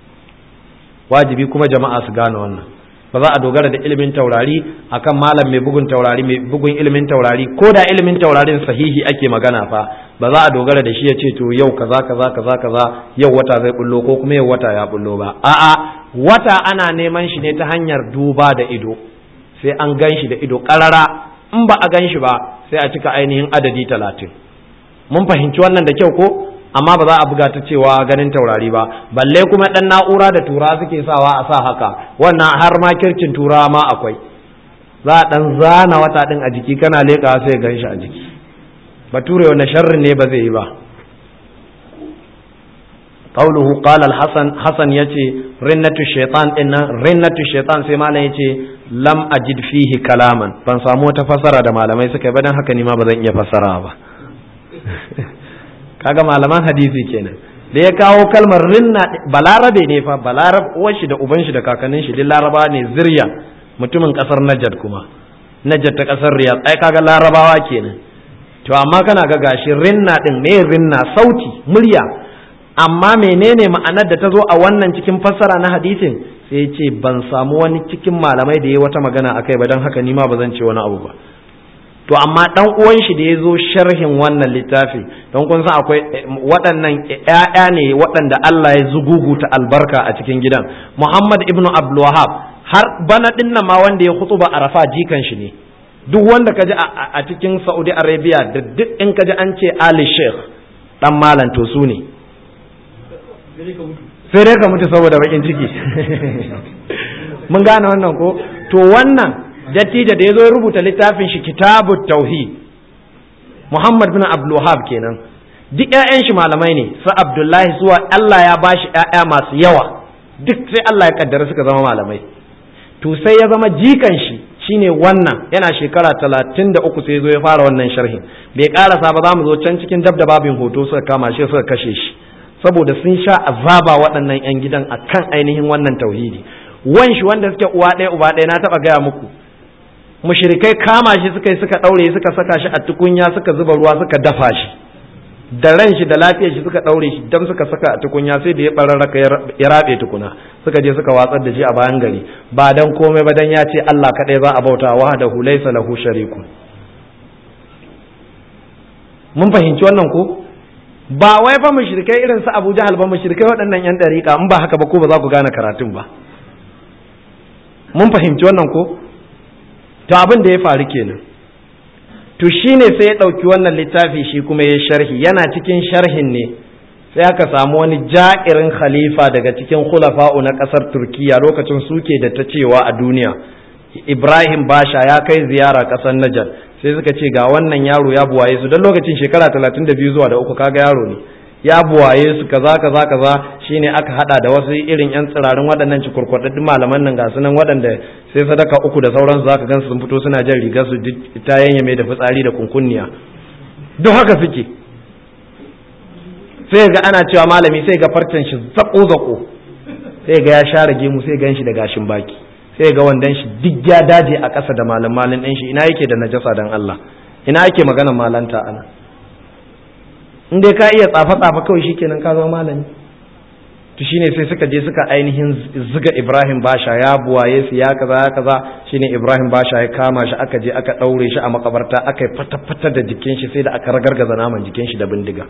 wajibi kuma jama'a su gane wannan ba za a dogara da ilimin taurari akan malam mai bugun taurari mai bugun ilimin taurari ko da ilimin taurarin sahihi ake magana fa ba za a dogara da shi ya ce to yau kaza kaza kaza kaza yau wata zai bullo ko kuma yau wata ya bullo ba a'a wata ana neman shi ne ta hanyar duba da ido sai an gan shi da ido karara in ba a gan shi ba sai a cika ainihin adadi talatin mun fahimci wannan da kyau ko amma ba za a buga ta cewa ganin taurari ba balle kuma dan na'ura da tura suke sawa a sa haka wannan har ma kirkin tura ma akwai za a dan zana wata din a jiki kana leƙa sai gan shi a jiki bature wanda sharrin ne ba zai yi ba qauluhu qala al-hasan hasan yace rinnatu shaytan din nan rinnatu shaytan sai malam yace lam ajid fihi kalaman ban samu wata fasara da malamai suka yi ba dan haka ni ma ba zan iya fasara ba kaga malaman hadisi kenan da ya kawo kalmar rinna balarabe ne fa balarab uwan shi da uban shi da kakannin shi duk laraba ne zirya mutumin kasar najad kuma najad ta kasar riyad ai kaga larabawa kenan to amma kana ga gashi rinna din me rinna sauti murya amma menene ma'anar da ta zo a wannan cikin fassara na hadisin sai ce ban samu wani cikin malamai da ya wata magana akai ba don haka ni ma ba zan ce wani abu ba to amma dan uwan shi da ya zo sharhin wannan littafi don kun san akwai waɗannan ƴaƴa ne waɗanda Allah ya zuguguta albarka a cikin gidan Muhammad ibn Abdul Wahhab har bana din nan ma wanda ya khutuba Arafa jikan shi ne duk wanda kaji a cikin Saudi Arabia da duk in kaji an ce Ali Sheikh dan malam to su ne sai dai ka mutu saboda bakin ciki mun gane wannan ko to wannan dattijo da ya zo ya rubuta littafin shi kitabu tauhid Muhammad bin Abdul Wahhab kenan duk ƴaƴan shi malamai ne su Abdullahi zuwa Allah ya bashi ƴaƴa masu yawa duk sai Allah ya kaddara suka zama malamai to sai ya zama jikan shi shine wannan yana shekara talatin da uku sai ya zo ya fara wannan sharhin bai karasa ba za mu zo can cikin dab da babin hoto suka kama shi suka kashe shi saboda sun sha azaba waɗannan 'yan gidan akan ainihin wannan tauhidi wanshi wanda suke uwa ɗaya uba ɗaya na taɓa gaya muku mushrikai kama shi suka yi suka ɗaure suka saka shi a tukunya suka zuba ruwa suka dafa shi da ran shi da lafiyar shi suka ɗaure shi dan suka saka a tukunya sai da ya ɓararraka ya raɓe tukuna suka je suka watsar da shi a bayan gari ba dan komai ba dan ya ce Allah kaɗai za a bauta wa da laysa lahu shariku mun fahimci wannan ko ba wai fa mushrikai irin su Abu Jahal ba mushrikai waɗannan yan dariƙa in ba haka ba ko ba za ku gane karatun ba mun fahimci wannan ko to abin da ya faru kenan to shine sai ya ɗauki wannan littafi shi kuma ya sharhi yana cikin sharhin ne sai aka samu wani ja'irin khalifa daga cikin khulafa'u na ƙasar turkiya lokacin suke da ta cewa a duniya ibrahim basha ya kai ziyara ƙasar najar sai suka ce ga wannan yaro ya buwaye su don lokacin shekara talatin da biyu zuwa da uku kaga yaro ne ya buwaye su kaza kaza kaza shine aka hada da wasu irin yan tsirarin waɗannan cikurkwaɗaɗɗun malaman nan ga su nan waɗanda sai sadaka uku da sauransu zaka gan sun fito suna jan rigar su ta yanyame da fitsari da kunkunniya duk haka suke sai ga ana cewa malami sai ga farcen shi zako zako sai ga ya share gemu sai gan shi da gashin baki sai ga wandan shi duk ya daje a ƙasa da malam malin ɗin shi ina yake da najasa dan Allah ina yake maganar malanta ana in dai ka iya tsafa tsafa kawai shikenan ka zama malami to shine sai suka je suka ainihin ziga Ibrahim Basha ya buwaye su ya kaza ya kaza shine Ibrahim Basha ya kama shi aka je aka daure shi a makabarta aka yi fata-fata da jikin shi sai da aka ragargaza naman jikin shi da bindiga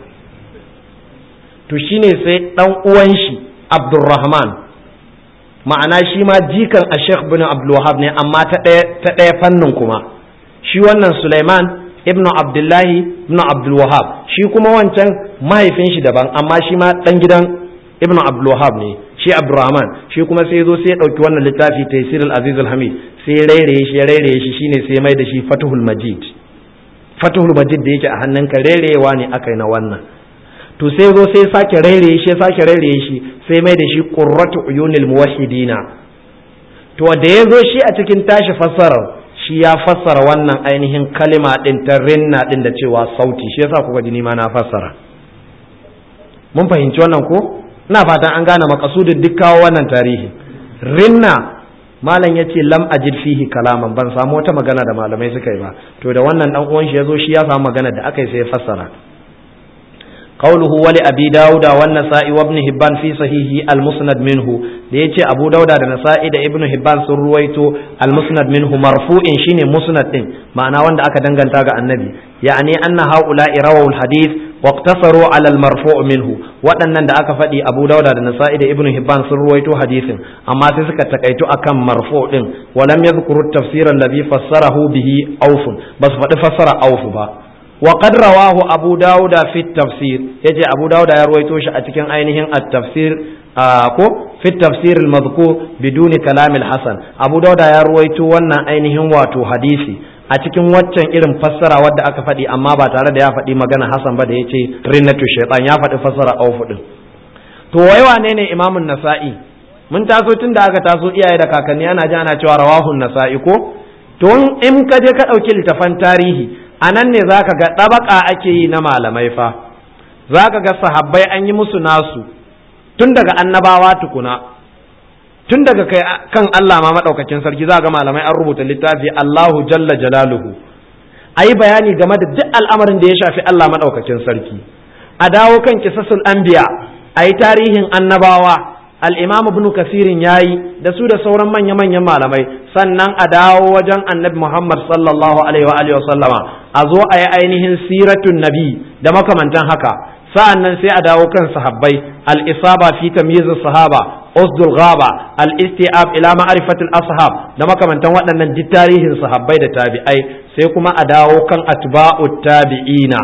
to shine sai dan uwan shi Abdulrahman ma'ana shi ma jikan a Sheikh bin Abdul Wahab ne amma ta ɗaya fannin kuma shi wannan Sulaiman ibn Abdullahi ibn Abdul Wahab shi kuma wancan mahaifin shi daban amma shi ma dan gidan ibn Abdul Wahab ne shi Abdurrahman shi kuma sai zo sai ya dauki wannan littafi Taysir al-Aziz al-Hamid sai ya rairaye shi ya rairaye shi shine sai ya mai da shi Fathul Majid Fathul Majid da yake a hannunka rairewa ne akai na wannan to sai zo sai sake rairaye shi sake rairaye shi sai mai da shi qurratu uyunil muwahhidina to da ya zo shi a cikin tashi fassarar shi ya fassara wannan ainihin kalima din ta rinna din da cewa sauti shi yasa kuka ji ma na fassara mun fahimci wannan ko ina fatan an gane makasudin duk kawo wannan tarihi rinna malam ya ce lam ajid fihi kalaman ban samu wata magana da malamai suka yi ba to da wannan dan uwan shi ya zo shi ya samu magana da aka yi sai ya fassara قوله ولأبي داود والنسائي وابن هبان في صحيحه المسند منه ليتي أبو داود والنسائي دا ابن هبان سرويتو المسند منه مرفوع شيني مسند دين معنى وند أكا دنگن تاغا النبي يعني أن هؤلاء رووا الحديث واقتصروا على المرفوع منه waɗannan da aka faɗi Abu Dawud da Nasa'i da Ibn Hibban sun ruwaito hadisin amma sai suka takaito akan marfu din walam yadhkuru at-tafsir alladhi fassarahu bihi Auf bas faɗi fassara Auf ba وقد رواه أبو داود في التفسير يجي أبو داود يروي توش أتكن أينهن التفسير آكو في التفسير المذكور بدون كلام الحسن أبو داود يروي تو وانا أينهن واتو حديثي a cikin waccan irin fassara wadda aka faɗi amma ba tare da ya faɗi magana Hassan ba da ya ce rinnatu shaitan ya faɗi fassara aufu din to wai wane ne imamun nasa'i mun taso tun da aka taso iyaye da kakanni ana ji ana cewa rawahun nasa'i ko to in ka je ka ɗauki littafan tarihi a nan ne za ka ga ɗabaƙa ake yi na malamai fa za ka ga sahabbai an yi musu nasu tun daga annabawa tukuna tun daga kai kan Allah ma maɗaukakin sarki za ga malamai an rubuta littafi Allahu jalla jalaluhu a yi bayani game da duk al'amarin da ya shafi Allah maɗaukakin sarki a dawo kan kisasul anbiya a yi tarihin annabawa al'imam ibn kasirin ya yi da su da sauran manya-manyan malamai sannan a dawo wajen annabi muhammad sallallahu alaihi wa sallama a zo a yi ainihin siratun nabi da makamantan haka sa'an nan sai a dawo kan sahabbai al-isaba fi tamyizis sahaba usdul ghaba al-istiab ila ma'rifatil ashab da makamantan waɗannan duk tarihin sahabbai da tabi'ai sai kuma a dawo kan atba'ut tabi'ina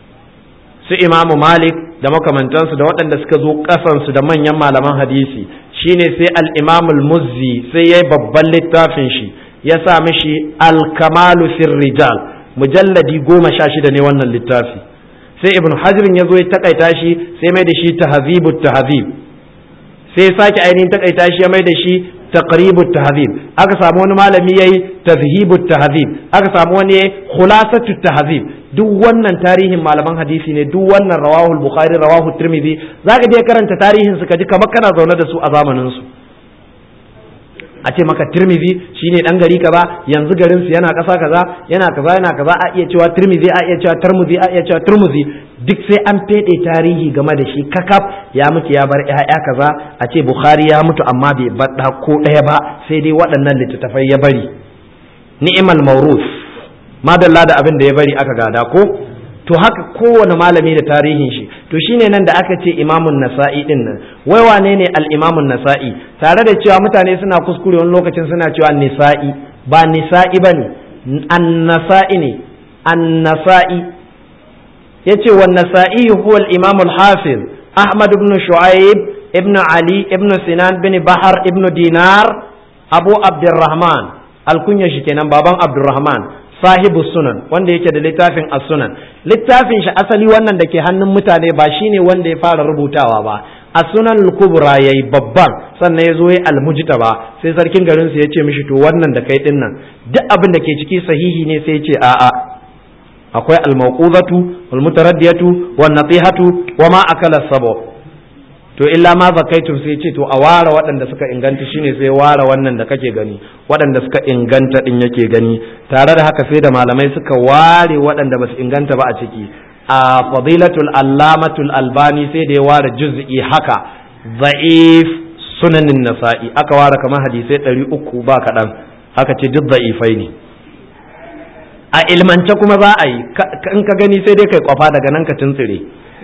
su imamu malik da makamantansu da waɗanda suka zo ƙasansu da manyan malaman hadisi shine sai al-imamul muzzi sai ya yi babban littafin shi ya sa mishi al-kamalu fir rijal mujalladi goma sha shida ne wannan littafi sai ibn hajirin ya zo ya takaita shi sai mai da shi tahzibut tahzib sai sake ainihin takaita shi ya mai da shi taqribut tahzib aka samu wani malami yayi tazhibut tahzib aka samu wani yayi khulasatut tahzib duk wannan tarihin malaman hadisi ne duk wannan rawahu bukhari rawahu tirmidhi zaka je karanta tarihin su kaji kamar kana zaune da su a zamanin su a ce maka tirmidhi shine dan gari kaza yanzu garin su yana kasa kaza yana kaza yana kaza a iya cewa tirmidhi a iya cewa tirmidhi a iya cewa tirmidhi duk sai an fede tarihi game da shi kakaf ya mutu ya bar ƴaƴa kaza a ce bukhari ya mutu amma bai bar ko ɗaya ba sai dai waɗannan littattafai ya bari ni'mal mawruf madalla da abin da ya bari aka gada ko to haka kowane malami da tarihin shi to shine nan da aka ce imamun nasa'i din nan wai wane ne al-imamun nasa'i tare da cewa mutane suna kuskure wani lokacin suna cewa nisa'i ba nisa'i bane an-nasa'i ne an-nasa'i yace wan nasa'i huwa al-imam al-hafiz ahmad ibn shu'aib ibn ali ibn sinan bin bahar ibn dinar abu abdurrahman alkunya shi kenan baban abdurrahman sahibu sunan wanda yake da littafin as-sunan littafin shi asali wannan da ke hannun mutane ba shine wanda ya fara rubutawa ba as-sunan al-kubra yayi babban sannan ya zo ya almujta ba sai sarkin garin su ya ce mishi to wannan da kai din nan duk abin da ke ciki sahihi ne sai ya ce a'a akwai al-mawquzatu wal-mutaraddiyatu wan-natihatu wa ma akala sabo to illa ma zakaitum sai ce to a ware waɗanda suka inganta shine sai ware wannan da kake gani waɗanda suka inganta din yake gani tare da haka sai da malamai suka ware waɗanda basu inganta ba a ciki a fadilatul allamatul albani sai da ya ware juz'i haka za'if sunanin nasa'i aka ware kamar hadisai ɗari uku ba kaɗan haka ce duk za'ifai ne a ilmance kuma za a yi in ka gani sai dai kai kwafa daga nan ka tuntsire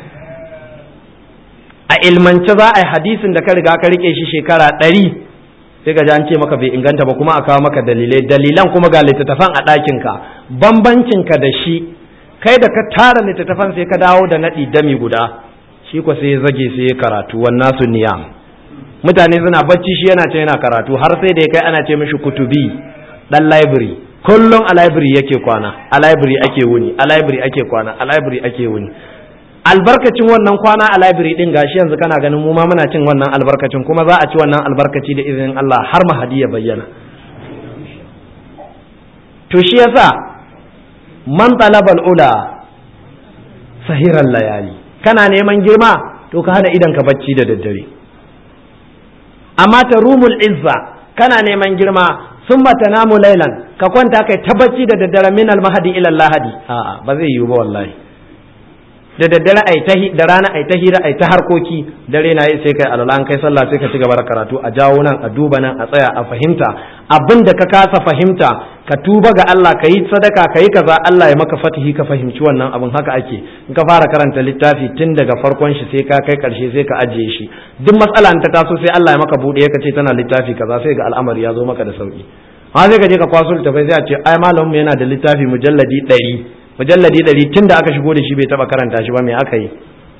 a ilmance za a yi hadisin da ka riga ka rike shi shekara ɗari sai ga an ce maka bai inganta ba kuma a kawo maka dalilai dalilan kuma ga littattafan a ɗakinka bambancinka da shi kai da ka tara littattafan sai ka dawo da naɗi dami guda shi ko sai ya zage sai ya karatu wannan su niyam mutane suna bacci shi yana ce yana karatu har sai da ya kai ana ce mishi kutubi dan library kullum a library yake kwana a library ake wuni a library ake kwana a library ake wuni albarkacin wannan kwana a library din gashi yanzu kana ganin mu ma muna cin wannan albarkacin kuma za a ci wannan albarkaci da izinin Allah har mahadi ya bayyana to shi yasa man talabal ula sahiran layali kana neman girma to ka hada idan ka bacci da daddare amma ta rumul izza kana neman girma sun mata namu lailan ka kwanta kai ta bacci da daddare min almahadi ila lahadi a'a ba zai yiwu ba wallahi da daddare ai ta da rana ai ta hira ai ta harkoki dare na yi sai kai alala an kai sallah sai ka ci gaba da karatu a jawo nan a duba nan a tsaya a fahimta abin da ka kasa fahimta ka tuba ga Allah ka yi sadaka ka yi kaza Allah ya maka fatihi ka fahimci wannan abin haka ake in ka fara karanta littafi tun daga farkon shi sai ka kai karshe sai ka ajiye shi duk matsala ta taso sai Allah ya maka bude ka ce tana littafi kaza sai ga al'amari ya zo maka da sauki ha sai ka je ka kwaso littafai sai a ce ai malamin yana da littafi mujalladi ɗari mujalladi ɗari tun da aka shigo da shi bai taɓa karanta shi ba me aka yi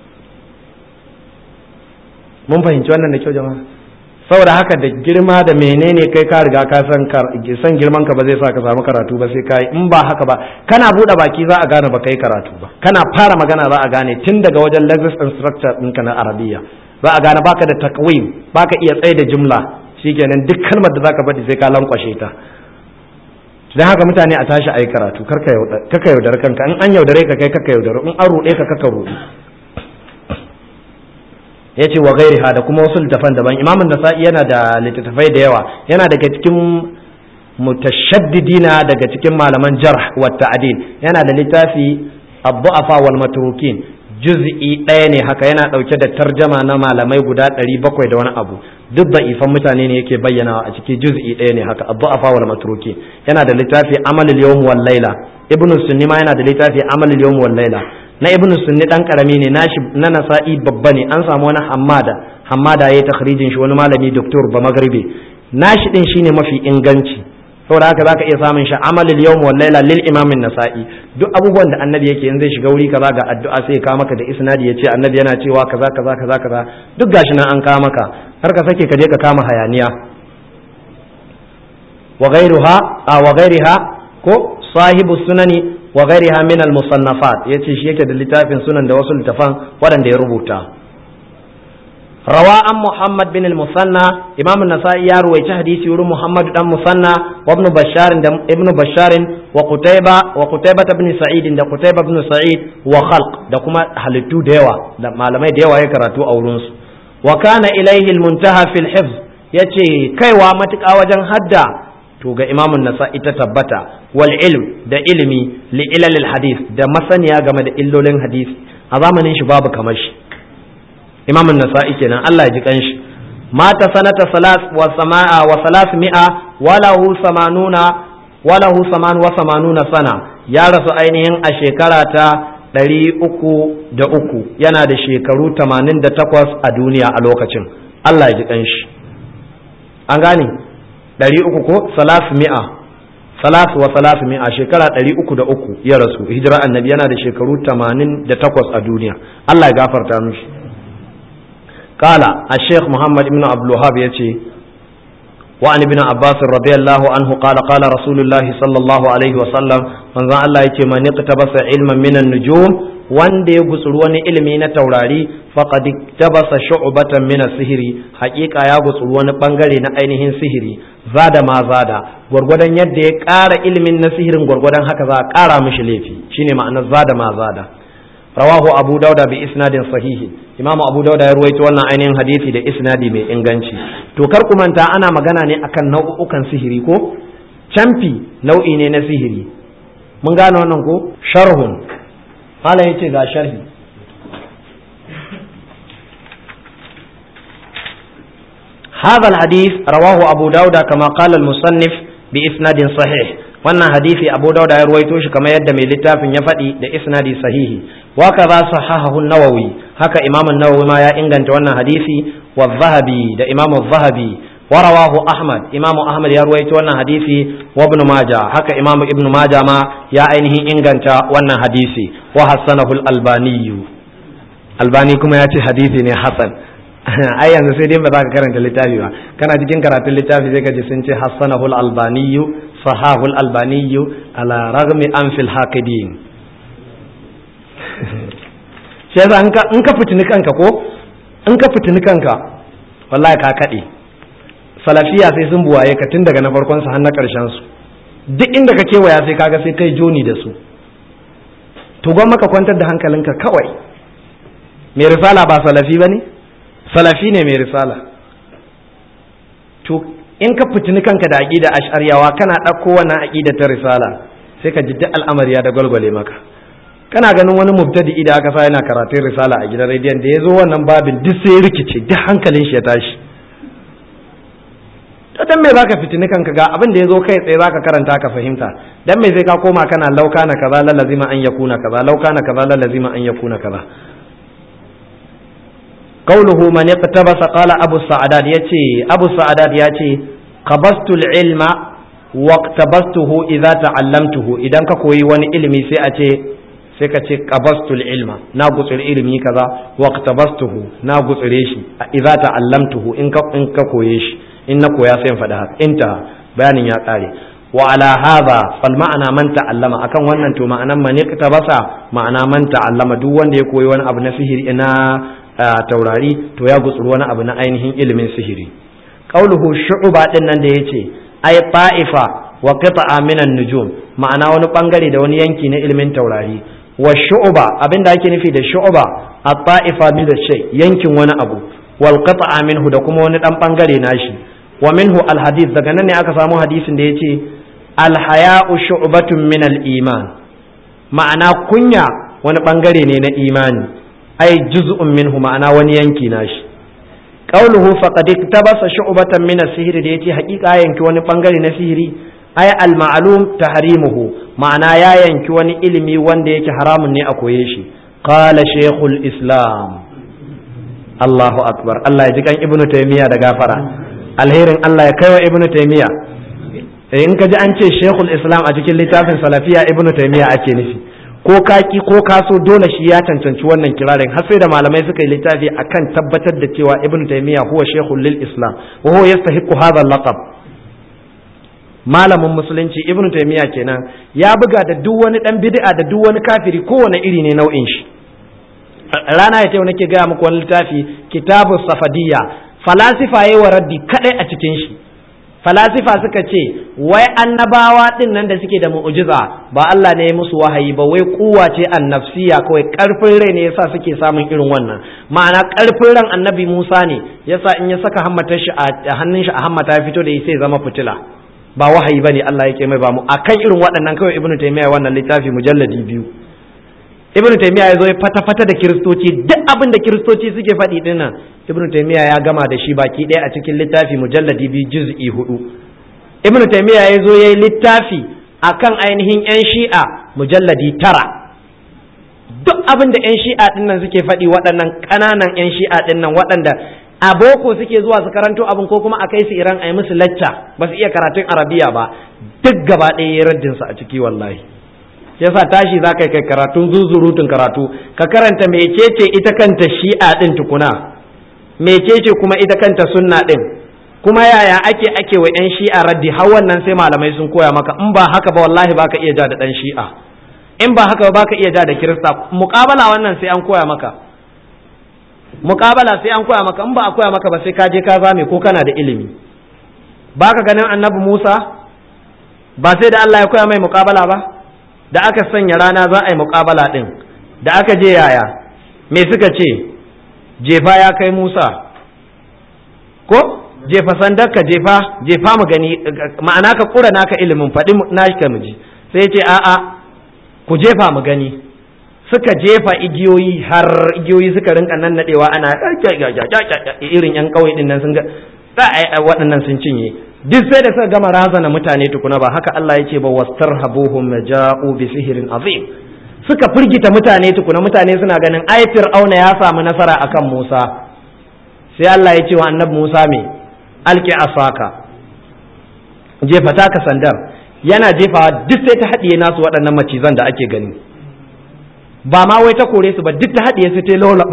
mun fahimci wannan da kyau jama'a saboda haka da girma da menene kai ka riga ka san san girman ka ba zai sa ka samu karatu ba sai kai in ba haka ba kana buɗe baki za a gane ba kai karatu ba kana fara magana za a gane tun daga wajen lexis and structure ɗinka na arabiya za a gane baka da takwim baka iya tsaye da jumla shikenan duk kalmar da zaka faɗi sai ka lankwashe ta dan haka mutane a tashi ayi karatu karka yaudar kanka in an yaudare ka kai kaka yaudare in an ruɗe ka kaka ruɗe ya ce wa gairiha da kuma wasu littafan daban imamun nasa'i yana da littattafai da yawa yana daga cikin mutashaddidina daga cikin malaman jarh wa ta'dil yana da littafi abdu'afa wal matrukin juz'i ɗaya ne haka yana ɗauke da tarjama na malamai guda ɗari bakwai da wani abu duk da ifan mutane ne yake bayyanawa a cikin juz'i ɗaya ne haka abdu'afa wal matrukin yana da littafi amalul yawm wal laila ibnu sunni ma yana da littafi amalul yawm wal laila na ibnu sunni dan karami ne nashi na nasa'i babba ne an samu wani hammada hammada yayi takhrijin shi wani malami doktor ba magribi nashi din shine mafi inganci saboda haka zaka iya samun shi amalul yawm wal laila lil imam nasai duk abubuwan da annabi yake in zai shiga wuri kaza ga addu'a sai ka maka da isnadi yace annabi yana cewa kaza kaza kaza kaza duk gashi nan an ka maka har ka sake ka je ka kama hayaniya wa ghairuha wa ghairiha ko sahibu sunani wa ghairiha min al musannafat yace shi yake da littafin sunan da wasu littafan waɗanda ya rubuta rawa an muhammad bin al-musanna imam an-nasa'i ya ruwaici hadisi wurin muhammad dan musanna wa ibn bashar da ibn bashar wa qutayba wa qutayba ibn sa'id da qutayba ibn sa'id wa khalq da kuma halittu da yawa da malamai da yawa ya karatu a wurin su wa kana ilayhi al-muntaha fil hifz yace kaiwa matuƙa wajen hadda to ga imamun nasa'i ta tabbata wal ilm da ilimi li ilalil hadith da masaniya game da illolin hadisi a zamanin shi babu kamar shi imamun nasa'i kenan Allah ya ji kanshi mata sanata salas wa sama'a wa salas mi'a walahu samanuna walahu saman wa samanuna sana ya rasu ainihin a shekara ta ɗari uku da uku yana da shekaru tamanin da takwas a duniya a lokacin Allah ya ji kanshi an gane ɗari uku ko salas mi'a salas wa salas mi'a shekara ɗari uku da uku ya rasu hijira annabi yana da shekaru tamanin da takwas a duniya Allah ya gafarta mishi kala a sheikh muhammad ibn abdulwahab ya ce wa an ibn abbas radiyallahu anhu qala qala rasulullahi sallallahu alaihi wa sallam manzon Allah yace man iqtabasa ilman minan nujum wanda ya gutsuri wani ilimi na taurari faqad tabasa shu'batan min sihiri haƙiƙa ya gutsuri wani bangare na ainihin sihiri zada ma zada gwargwadon yadda ya ƙara ilimin na sihirin gwargwadon haka za a ƙara mishi laifi shine ma'anar zada ma zada rawahu abu dauda bi isnadin sahihi imam abu dauda ya ruwaito wannan ainihin hadisi da isnadi mai inganci to kar ku manta ana magana ne akan nau'ukan sihiri ko camfi nau'i ne na sihiri mun gane wannan ko sharhun malam yace ga sharhi هذا الحديث رواه أبو داود كما قال المصنف بإسناد صحيح wannan hadisi Abu Dawud ya ruwaito shi kamar yadda mai littafin ya faɗi da isnadi sahihi wa kaza sahahahu an-Nawawi haka Imam an-Nawawi ma ya inganta wannan hadisi wa Zahabi da Imam Zahabi wa rawahu Ahmad Imam Ahmad ya ruwaito wannan hadisi wa Ibn Majah haka Imam Ibn Majah ma ya ainihin inganta wannan hadisi wa hasanahu al-Albani Albani kuma ya ce hadisi ne hasan ai yanzu sai dai ba za ka karanta littafi ba kana cikin karatun littafi sai ka ji sun ce hassanahu al-albani sahahu al-albani ala ragmi an fil haqidin shi yasa in ka fitini kanka ko in ka fitini kanka wallahi ka kade salafiya sai sun buwaye ka tun daga na farkon su har na karshen su duk inda ka kewaya sai kaga sai kai joni da su to gwamma ka kwantar da hankalinka kawai mai risala ba salafi ba ne salafi ne mai risala to in ka fitini kanka da aƙida ash'ariyawa kana ɗauko wannan aƙida ta risala sai ka ji duk al'amari ya da gwalgwale maka kana ganin wani mubtadi da aka sa yana karatun risala a gidan rediyon da ya zo wannan babin duk sai rikice duk hankalin shi ya tashi to dan me zaka fitini kanka ga abin da ya zo kai tsaye zaka karanta ka fahimta dan me sai ka koma kana lauka na kaza lalazima an yakuna kaza lauka na kaza lalazima an yakuna kaza قوله من اقتبس قال أبو السعداد يتي أبو السعداد يتي قبضت العلم واقتبسته إذا تعلمته إذا كوي وني علمي سيأتي سيكتي قبضت العلم ناقص العلم كذا واقتبسته ناقص ريشي إذا تعلمته إنك إنك كويش إنك يا سين فدهك انتهى بيان يا قاري وعلى هذا فالمعنى من تعلم أكن wannan to ma'anan man iktabasa ma'ana man ta'allama duk wanda ya koyi wani abu na sihiri ina taurari to ya gutsuri wani abu na ainihin ilimin sihiri qauluhu shu'ba din nan da yace ay ta'ifa wa qita'a minan nujum ma'ana wani bangare da wani yanki na ilimin taurari wa shu'ba abinda ake nufi da shu'ba at-ta'ifa min shay yankin wani abu wal qita'a minhu da kuma wani dan bangare nashi wa minhu al-hadith daga nan ne aka samu hadisin da yace al-haya'u shu'batun min al-iman ma'ana kunya wani bangare ne na imani ai juz'un minhu ma'ana wani yanki nashi qauluhu faqad iktabasa shu'batan min as-sihr da yace haƙiƙa yanki wani bangare na sihiri ai al-ma'lum tahrimuhu ma'ana ya yanki wani ilimi wanda yake haramun ne a koye shi qala shaykhul islam Allahu akbar Allah ya ji kan ibnu taymiya da gafara alherin Allah ya kaiwa ibnu taymiya in ka ji an ce shaykhul islam a cikin littafin salafiya ibnu taymiya ake nufi ko kaki ko kaso dole shi ya cancanci wannan kirarin har sai da malamai suka yi littafi akan tabbatar da cewa ibnu taymiya huwa shaykhul lil islam wa huwa yastahiqu hadha al-laqab malamin musulunci ibnu taymiya kenan ya buga da duk wani dan bid'a da duk wani kafiri kowane iri ne nau'in shi rana ya ce nake gaya muku wani littafi kitabu safadiyya falasifa yayi wa raddi kadai a cikin shi falasifa suka ce wai annabawa din nan da suke da mu'jiza ba Allah ne ya musu wahayi ba wai kuwa ce annafsiya kawai karfin rai ne yasa suke samun irin wannan ma'ana karfin ran annabi Musa ne yasa in ya saka hammatar shi a hannun shi a hammata ya fito da sai zama fitila ba wahayi bane Allah yake mai ba mu akan irin waɗannan kawai ibnu taymiya wannan littafi mujalladi biyu ibnu taymiya ya zo ya fata fata da kiristoci duk abin da kiristoci suke faɗi dinnan ibnu taymiya ya gama da shi baki ɗaya a cikin littafi mujalladi biyu juz'i hudu ibnu taymiya ya zo ya yi littafi akan ainihin yan shi'a mujalladi tara duk abin da yan shi'a dinnan suke faɗi waɗannan ƙananan yan shi'a dinnan waɗanda a boko suke zuwa su karanto abin ko kuma a kai su iran a yi musu lacca ba su iya karatun arabiya ba duk gaba ɗaya ya raddin su a ciki wallahi yasa tashi za ka kai karatun zuzurutun karatu ka karanta mecece ita kanta shi'a ɗin tukuna mecece kuma ita kanta sunna ɗin kuma yaya ake ake wa 'yan shi'a raddi har wannan sai malamai sun koya maka in ba haka ba wallahi baka iya ja da ɗan shi'a in ba haka ba baka iya ja da kirista muƙabala wannan sai an koya maka muƙabala sai an koya maka in ba a koya maka ba sai ka je ka zame ko kana da ilimi baka ganin annabi Musa ba sai da Allah ya koya mai muƙabala ba da aka sanya rana za a yi muƙabala ɗin da aka je yaya me suka ce jefa ya kai Musa ko jefa sandarka jefa jefa mu gani ma'ana ka kura naka ilimin faɗi nashi ka miji sai ce a'a ku jefa mu gani suka jefa igiyoyi har igiyoyi suka rinka nan nadewa ana irin yan kauye din nan sun ga waɗannan sun cinye duk sai da suka gama razana mutane tukuna ba haka Allah ya ce ba wastarhabuhum maja'u bi sihirin azim suka firgita mutane tukuna mutane suna ganin ai fir'auna ya samu nasara akan Musa sai Allah ya ce wa annabi Musa me alki asaka jefa taka sandar yana jefawa duk sai ta haɗiye nasu waɗannan macizan da ake gani ba ma wai ta kore su ba duk ta haɗiye su ta lola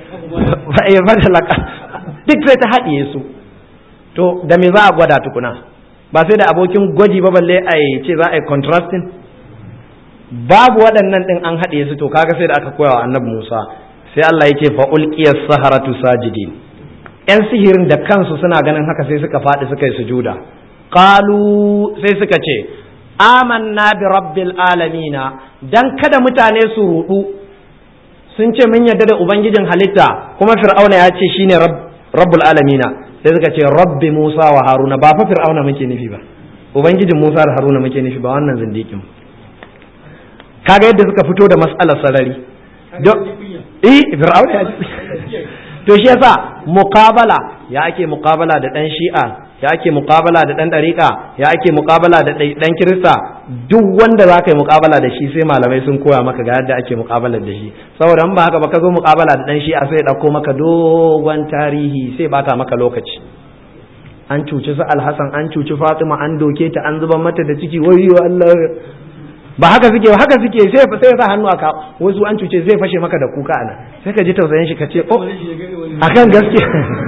duk sai ta haɗiye su to da me za a gwada tukuna ba sai da abokin gwaji ba balle a ce za a yi contrasting babu waɗannan ɗin an haɗiye su to kaga sai da aka koya wa annabi Musa sai Allah ya ce fa ulqiyas saharatu sajidin yan sihirin da kansu suna ganin haka sai suka faɗi suka yi sujuda qalu sai suka ce amanna bi rabbil alamina dan kada mutane su rudu sun ce mun yarda da ubangijin halitta kuma fir'auna ya ce shine rabbul alamina sai suka ce rabbi musa wa haruna ba fa fir'auna muke nufi ba ubangijin musa da haruna muke nufi ba wannan zindikin kaga yadda suka fito da mas'alar sarari eh fir'auna ya to shi yasa muqabala ya ake muqabala da dan shi'a ya ake muqabala da dan dariqa ya ake muqabala da dan kirista duk wanda za ka yi muqabala da shi sai malamai sun koya maka ga yadda ake muqabala da shi saboda in ba haka ba ka zo muqabala da dan shi'a sai ya dauko maka dogon tarihi sai bata maka lokaci an cuci su alhassan an cuci fatima an doke ta an zuba mata da ciki wayyo Allah ba haka suke haka suke sai sai sa hannu aka wasu an cuce zai fashe maka da kuka ana sai ka ji tausayin shi ka ce oh akan gaske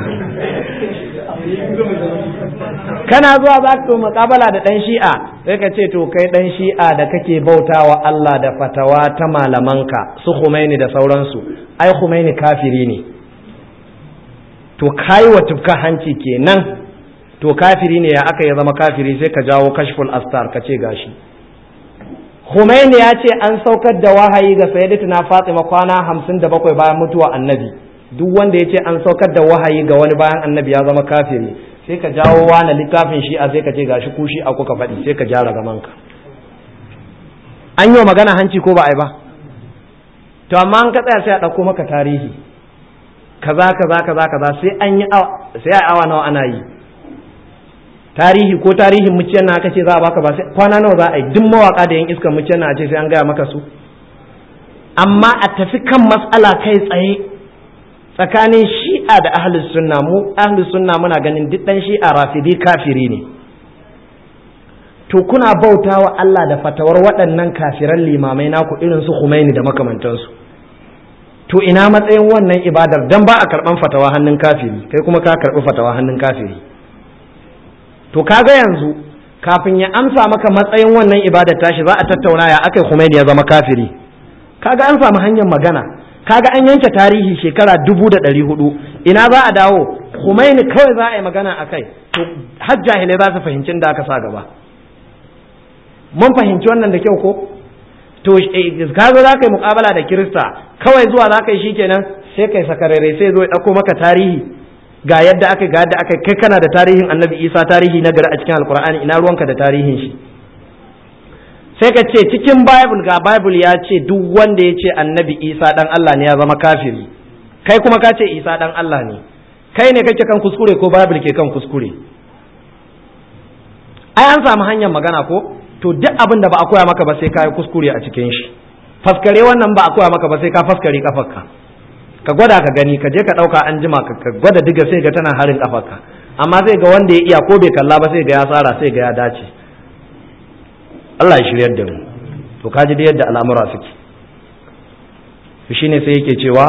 kana zuwa za ka muƙabala da ɗan shi'a sai ka ce to kai ɗan shi'a da kake bautawa Allah da fatawa ta malamanka su Khomeini da sauransu ai Khomeini kafiri ne to kai wa tufka hanci kenan to kafiri ne ya aka ya zama kafiri sai ka jawo kashful astar ka ce gashi Khomeini ya ce an saukar da wahayi ga sayyidatuna Fatima kwana hamsin da bakwai bayan mutuwa annabi duk wanda ya ce an saukar da wahayi ga wani bayan annabi ya zama kafiri sai ka jawo wani littafin shi a sai ka ce gashi ku shi a kuka faɗi sai ka gyara gamanka an yi wa magana hanci ko ba a yi ba to amma an ka tsaya sai a ɗauko maka tarihi kaza kaza kaza kaza sai an yi sai a awa nawa ana yi tarihi ko tarihin muciyar na aka ce za a baka ba sai kwana nawa za a yi duk mawaka da yan iskar muciyar na a ce sai an gaya maka su amma a tafi kan matsala kai tsaye tsakanin shi'a da ahlus sunna mu ahlus sunna muna ganin duk dan shi'a rafidi kafiri ne to kuna bautawa Allah da fatawar waɗannan kafiran limamai naku irin su Khomeini da makamantansu to ina matsayin wannan ibadar dan ba a karban fatawa hannun kafiri kai kuma ka karbi fatawa hannun kafiri to kaga yanzu kafin ya amsa maka matsayin wannan ibadar tashi za a tattauna ya akai Khomeini ya zama kafiri kaga an samu hanyar magana kaga an yanke tarihi shekara dubu da ɗari hudu ina za a dawo Khomeini kawai za a yi magana a kai to har jahilai za su fahimci da aka sa gaba mun fahimci wannan da kyau ko to ka zo za ka yi mukabala da kirista kawai zuwa za ka yi shikenan sai kai sakarare sai zo ya ɗauko maka tarihi ga yadda aka ga yadda aka kai kana da tarihin annabi isa tarihi na gari a cikin alkur'ani ina ruwanka da tarihin shi sai ka ce cikin bible ga bible ya ce duk wanda ya ce annabi isa dan allah ne ya zama kafiri kai kuma ka ce isa dan allah ne kai ne kake kan kuskure ko bible ke kan kuskure ai an samu hanyar magana ko to duk abin da ba a koya maka ba sai ka yi kuskure a cikin shi faskare wannan ba a koya maka ba sai ka faskare kafarka ka gwada ka gani ka je ka ɗauka an jima ka gwada diga sai ga tana harin kafarka amma sai ga wanda ya iya ko bai kalla ba sai ga ya tsara sai ga ya dace Allah ya shiryar da mu to ka ji da yadda al'amura suke to shine sai yake cewa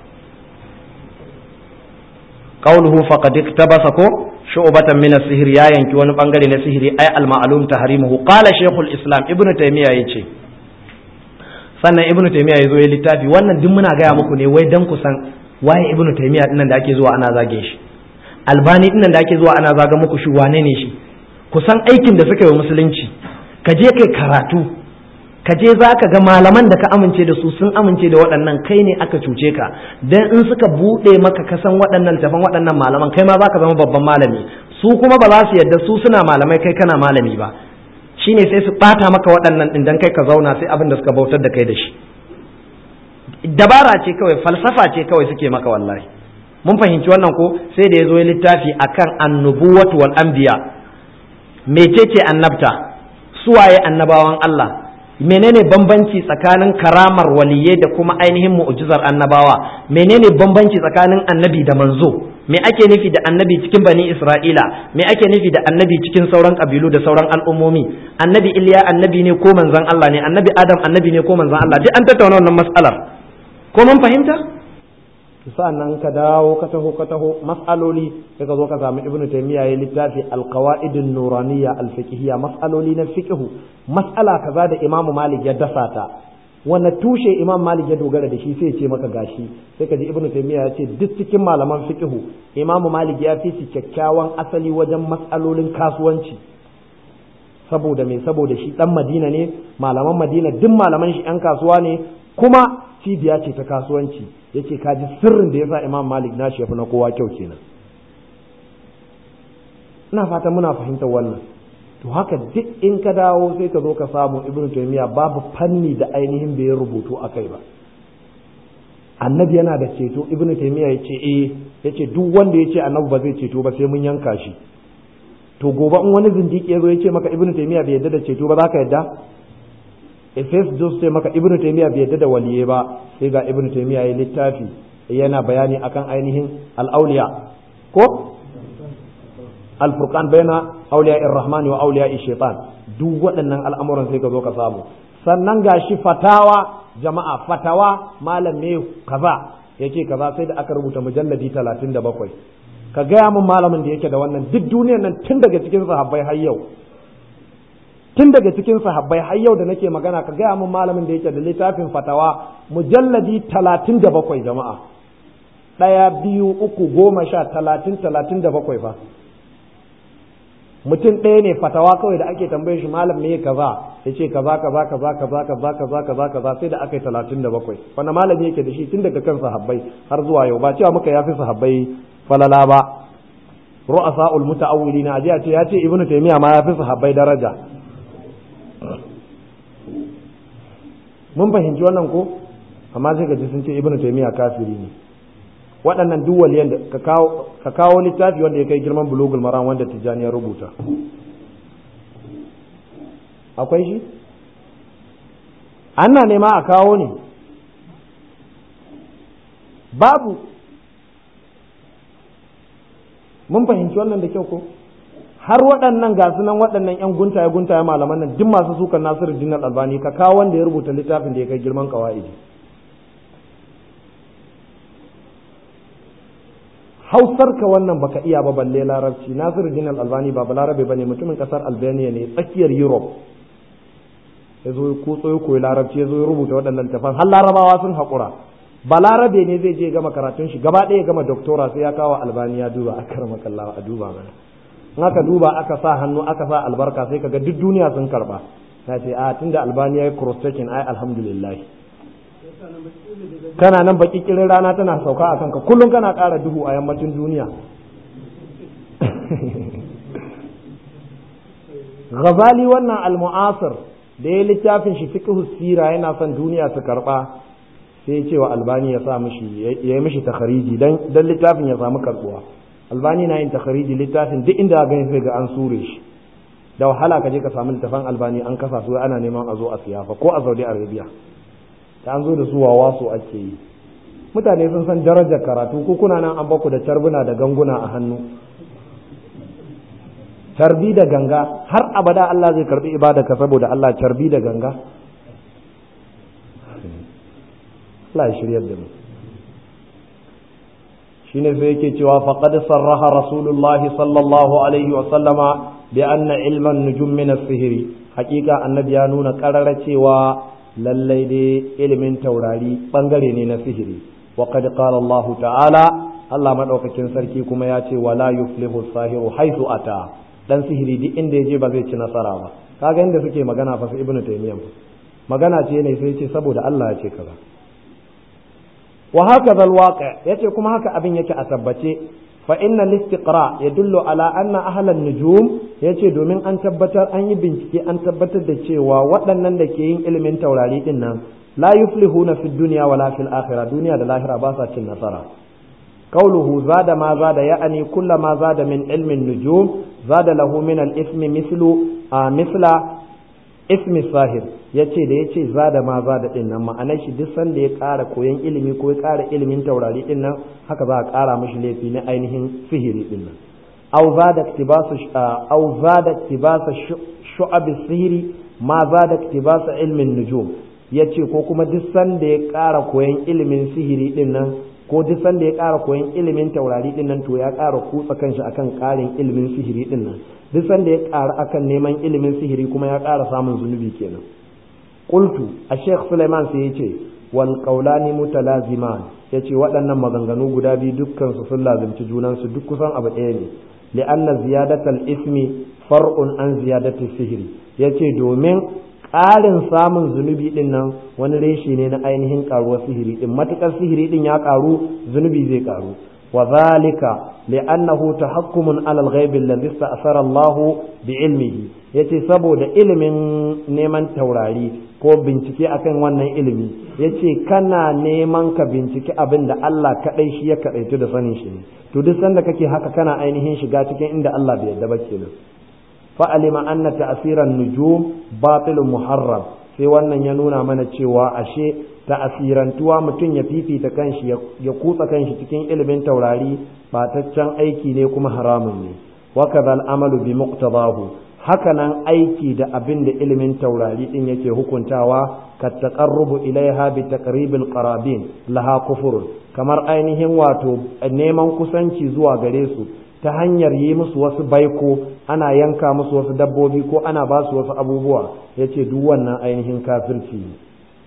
qawluhu faqad iktabasa ko shu'batan min as-sihr ya yanki wani bangare na sihiri ay al-ma'lum tahrimuhu qala shaykhul islam ibnu taymiya yace sannan ibnu taymiya yazo ya littafi wannan duk muna gaya muku ne wai dan kusan waye ibnu taymiya dinnan da ake zuwa ana zage shi albani dinnan da ake zuwa ana zaga muku shi wane ne shi kusan aikin da suka yi musulunci ka je kai karatu ka je za ka ga malaman da ka amince da su sun amince da waɗannan kai ne aka cuce ka dan in suka buɗe maka kasan waɗannan tafan waɗannan malaman kai ma za ka zama babban malami su kuma ba za su yadda su suna malamai kai kana malami ba shine sai su ɓata maka waɗannan ɗin dan kai ka zauna sai abin da suka bautar da kai da shi dabara ce kawai falsafa ce kawai suke maka wallahi mun fahimci wannan ko sai da ya zo ya littafi akan annubuwatu wal anbiya mecece annabta suwaye annabawan Allah menene bambanci tsakanin karamar waliyai da kuma ainihin mu'jizar annabawa menene bambanci tsakanin annabi da manzo me ake nufi da annabi cikin bani isra'ila me ake nufi da annabi cikin sauran kabilu da sauran al'ummomi annabi iliya annabi ne ko manzon Allah ne annabi adam annabi ne ko manzon Allah duk an tattauna wannan mas'alar ko mun fahimta sa'annan ka dawo ka taho ka taho mas'aloli sai ka zo ka samu ibnu taymiya ya littafi alqawaidun nuraniyya alfiqhiyya mas'aloli na fiqhu mas'ala kaza da imamu malik ya dasa ta wanne tushe imam malik ya dogara da shi sai ya ce maka gashi sai ka ji ibnu taymiya ya ce duk cikin malaman fiqhu imamu malik ya fi su kyakkyawan asali wajen mas'alolin kasuwanci saboda me saboda shi dan madina ne malaman madina duk malaman shi yan kasuwa ne kuma cibiya ce ta kasuwanci yace ka ji sirrin da yasa imam malik nashi ya fi na kowa kyau kenan ina fata muna fahimtar wannan to haka duk in ka dawo sai ka zo ka samu ibnu taymiya babu fanni da ainihin bai rubutu akai ba annabi yana da ceto ibnu taymiya yace eh yace duk wanda yace annabi ba zai ceto ba sai mun yanka shi to gobe in wani zindiki ya zo ya ce maka ibnu taymiya bai yadda da ceto ba za ka yadda efes jos sai maka ibnu taymiya bai yadda da waliye ba sai ga ibnu taymiya ya littafi yana bayani akan ainihin al-awliya ko al-furqan baina awliya ar-rahman wa awliya shaitan duk waɗannan al'amuran sai ka zo ka samu sannan gashi fatawa jama'a fatawa malam ne kaza yake kaza sai da aka rubuta mujalladi 37 ka gaya min malamin da yake da wannan duk duniyar nan tun daga cikin sahabbai har yau tun daga cikin sahabbai har yau da nake magana ka gaya min malamin da yake da littafin fatawa mujalladi talatin da bakwai jama'a ɗaya biyu uku goma sha talatin talatin da bakwai fa mutum ɗaya ne fatawa kawai da ake tambaye shi malam me kaza ya ce kaza kaza kaza kaza kaza kaza kaza kaza sai da aka yi talatin da bakwai wanda malami yake da shi tun daga kan sahabbai har zuwa yau ba cewa muka yafi sahabbai falala ba ru'asa'ul muta'awwilina aje a ce ya ce ibnu taymiya ma yafi sahabbai daraja mun fahimci wannan ko amma sai ka ji sun ce ibnu taymiya kafiri ne waɗannan duk waliyan da ka kawo ka kawo littafi wanda ya kai girman bulugul maram wanda tijani ya rubuta akwai shi ana nema a kawo ne babu mun fahimci wannan da kyau ko har waɗannan ga nan waɗannan ƴan guntaye guntaye malaman nan duk masu sukan Nasiru Dinar Albani ka kawo wanda ya rubuta littafin da ya kai girman qawaidi Hausar ka wannan baka iya ba balle larabci Nasiru Dinar Albani ba balarabe bane mutumin kasar Albania ne tsakiyar Europe ya zo ko tsoyo koyi larabci ya zo ya rubuta waɗannan littafan har larabawa sun haƙura balarabe ne zai je gama karatun shi gaba ɗaya gama doktora sai ya kawo albani ya duba aka rama kallawa a duba mana in aka duba aka sa hannu aka sa albarka sai kaga duk duniya sun karba ta ce a tunda albani ya yi cross checking ai alhamdulillah kana nan baki kirin rana tana sauka a kanka kullum kana ƙara duhu a yammacin duniya Ghazali wannan al-mu'asir da ya littafin shi fiqh sira yana son duniya su karba sai ce wa albani ya sa mishi ya yi mishi takhariji dan dan littafin ya samu karbuwa albani na yin takhariji littafin duk inda ga sai ga an sure shi da wahala ka je ka samu littafin albani an kasa su ana neman a zo a siyafa ko a Saudi Arabia ta an zo da su wawa su ake yi mutane sun san darajar karatu ko kuna nan an baku da carbuna da ganguna a hannu carbi da ganga har abada Allah zai karbi ka saboda Allah carbi da ganga Allah ya shiryar da mu shine sai yake cewa faqad sarraha rasulullah sallallahu alaihi wa sallama bi anna ilman nujum min as-sihri hakika annabi ya nuna karara cewa lallai dai ilimin taurari bangare ne na sihiri wa qad qala Allah ta'ala Allah madaukakin sarki kuma ya ce wala yuflihu sahiru haythu ata dan sihiri duk inda ya je ba zai ci nasara ba kaga inda suke magana fa su ibnu taymiyyah magana ce ne sai ce saboda Allah ya ce kaza wa haka zal waqi yace kuma haka abin yake a tabbace fa inna al-istiqra yadullu ala anna ahlan nujum yace domin an tabbatar an yi bincike an tabbatar da cewa waɗannan da ke yin ilimin taurari din nan la yuflihuna fi dunya wala fil akhirah duniya da lahira ba sa cin nasara قوله زاد ما زاد يعني كل ما زاد من علم النجوم زاد له من الاسم مثل آه مثل اسم الساهر yace da yace zada ma zada din nan ma'anar shi duk sanda ya ƙara koyon ilimi ko ya ƙara ilimin taurari din nan haka za a ƙara mishi laifi na ainihin sihiri din nan aw zada iktibasu aw zada iktibasu shu'ab sihiri ma zada iktibasu ilmin nujum yace ko kuma duk sanda ya ƙara koyon ilimin sihiri din nan ko duk sanda ya ƙara koyon ilimin taurari din nan to ya ƙara kutsa kanshi akan ƙarin ilimin sihiri din nan duk sanda ya ƙara akan neman ilimin sihiri kuma ya ƙara samun zunubi kenan qultu a sheikh suleiman sai yace wal qawlani mutalaziman yace waɗannan maganganu guda biyu dukkan su sun lazimci junan su duk kusan abu ɗaya ne li'anna ziyadatal ismi far'un an ziyadati sihiri yace domin ƙarin samun zunubi ɗin nan wani reshe ne na ainihin ƙaruwar sihiri ɗin matuƙar sihiri ɗin ya ƙaru zunubi zai ƙaru wa zalika li'annahu tahakkumun alal ghaibi alladhi sta'sara Allah bi ilmihi yace saboda ilimin neman taurari ko bincike akan wannan ilimi yace kana neman ka bincike abin da Allah kadai shi ya kadaitu da sanin shi ne to duk sanda kake haka kana ainihin shiga cikin inda Allah bai yarda ba kenan fa'alima anna ta'asiran nujum batilun muharram sai wannan ya nuna mana cewa ashe ta'asirantuwa mutum ya fifita kanshi ya kutsa kanshi cikin ilimin taurari bataccen aiki ne kuma haramun ne wa kadhal amalu bi muqtadahu hakanan aiki da abin da ilimin taurari din yake hukuntawa ka taqarrubu ilaiha bi taqribil qarabin laha kufur kamar ainihin wato neman kusanci zuwa gare su ta hanyar yi musu wasu baiko ana yanka musu wasu dabbobi ko ana ba su wasu abubuwa ya ce duk wannan ainihin kafirci ne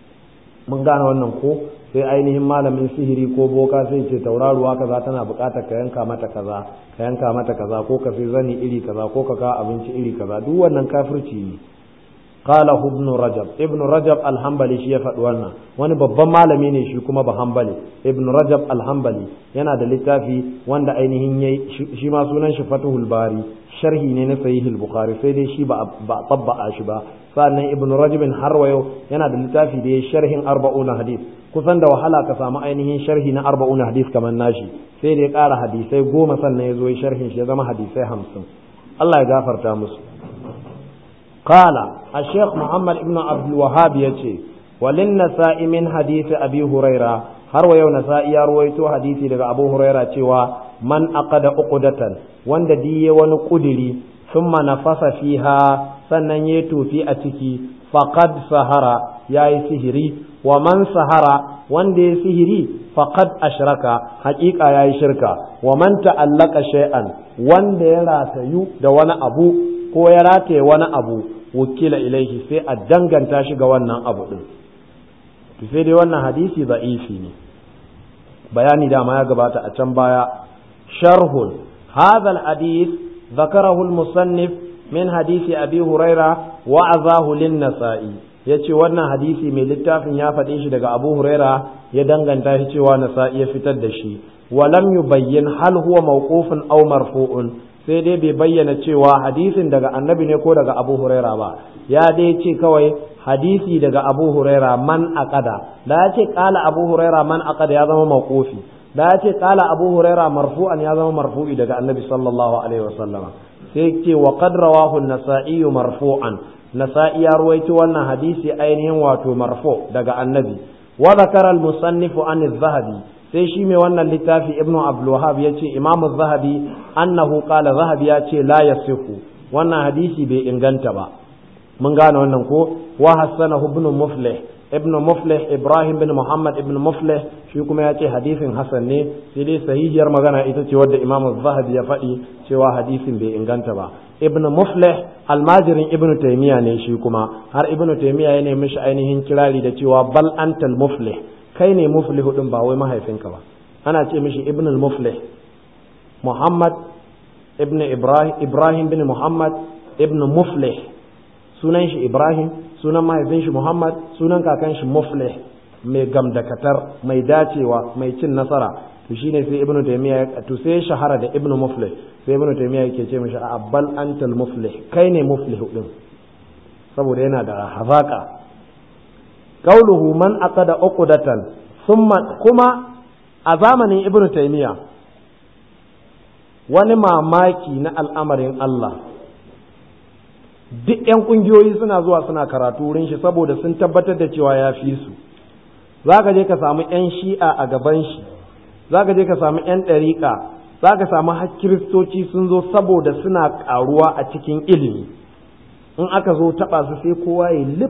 mun gane wannan ko sai ainihin malamin sihiri ko boka sai ce tauraruwa kaza tana buƙatar ka yanka mata kaza ka yanka mata kaza ko ka sai zani iri kaza ko ka kawo abinci iri kaza duk wannan kafirci ne قال ابن رجب ابن رجب الحنبلي shi ya faɗi wannan wani babban malami ne shi kuma ba hanbali ibn rajab alhambali yana da littafi wanda ainihin yayi shi ma sunan shi fatuhul bari sharhi ne na sahihul bukhari sai dai shi ba ba tabba'a shi ba sannan ibn rajab har wayo yana da littafi da yayi sharhin arba'una hadith kusan da wahala ka samu ainihin sharhi na arba'una hadith kamar nashi sai da ya ƙara hadisai goma sannan ya zo sharhin shi ya zama hadisai hamsin Allah ya gafarta musu قال الشيخ محمد ابن عبد الوهاب يتي وللنساء من حديث أبي هريرة har wa yau nasa'i ya ruwaito hadisi daga abu huraira cewa man aqada uqdatan wanda diye wani kudiri thumma nafasa fiha sannan ya tofi a ciki faqad sahara yayi sihiri wa man sahara wanda ya sihiri faqad ashraka haƙiƙa yayi shirka wa man ta'allaka shay'an wanda ya ratayu da wani abu ko ya rataye wani abu wakila ilaihi sai a danganta shi ga wannan abu din to sai dai wannan hadisi da'ifi ne bayani dama ya gabata a can baya sharhun hadha al-hadith ذكره المصنف من حديث أبي هريرة وعظاه للنسائي yace wannan hadisi mai littafin ya faɗe shi daga Abu Huraira ya danganta shi cewa Nasa'i ya fitar da shi walam yubayyin hal huwa mawqufun aw marfu'un sai dai bai bayyana cewa hadisin daga Annabi ne ko daga Abu Huraira ba ya dai ce kawai hadisi daga Abu Huraira man aqada da ya ce qala Abu Huraira man aqada ya zama mawqufi da ya ce qala Abu Huraira marfu'an ya zama marfu'i daga Annabi sallallahu alaihi wasallam sai ce wa qad rawahu an-nasa'i marfu'an nasa'i ya ruwaito wannan hadisi ainihin wato marfu daga annabi wa zakara al-musannif an az-zahabi sai shi mai wannan littafi ibnu abdul wahhab yace imam az-zahabi annahu qala zahabi yace la yasihu wannan hadisi bai inganta ba mun gane wannan ko wa hasanahu ibn muflih ibn muflih ibrahim bin muhammad ibn muflih shi kuma ya ce hadisin hasan ne sai dai sahihiyar magana ita ce wadda imam zahabi ya faɗi cewa hadisin bai inganta ba ibn muflih almajirin ibn taymiya ne shi kuma har ibn taymiya ya nemi shi ainihin kirari da cewa bal antal muflih kai ne muflihu din ba wai mahaifinka ba ana ce mishi ibn al-muflih muhammad ibn ibrahim ibrahim bin muhammad ibn muflih sunan shi ibrahim sunan mahaifin shi Muhammad sunan kakan shi Muflih mai gamdakatar mai dacewa mai cin nasara to shine sai Ibn Taymiyyah to sai shahara da Ibn Muflih sai Ibn Taymiyyah yake ce mishi abbal antal muflih kai ne muflih din saboda yana da hazaka qauluhu man aqada uqdatan thumma kuma a zamanin Ibn Taymiyyah wani mamaki na al'amarin Allah duk 'yan ƙungiyoyi suna zuwa suna karatu wurin shi saboda sun tabbatar da cewa ya fi su za ka je ka samu 'yan shi'a a gaban shi za ka je ka samu 'yan ɗariƙa za ka samu har kiristoci sun zo saboda suna ƙaruwa a cikin ilimi in aka zo taɓa su sai kowa ya lip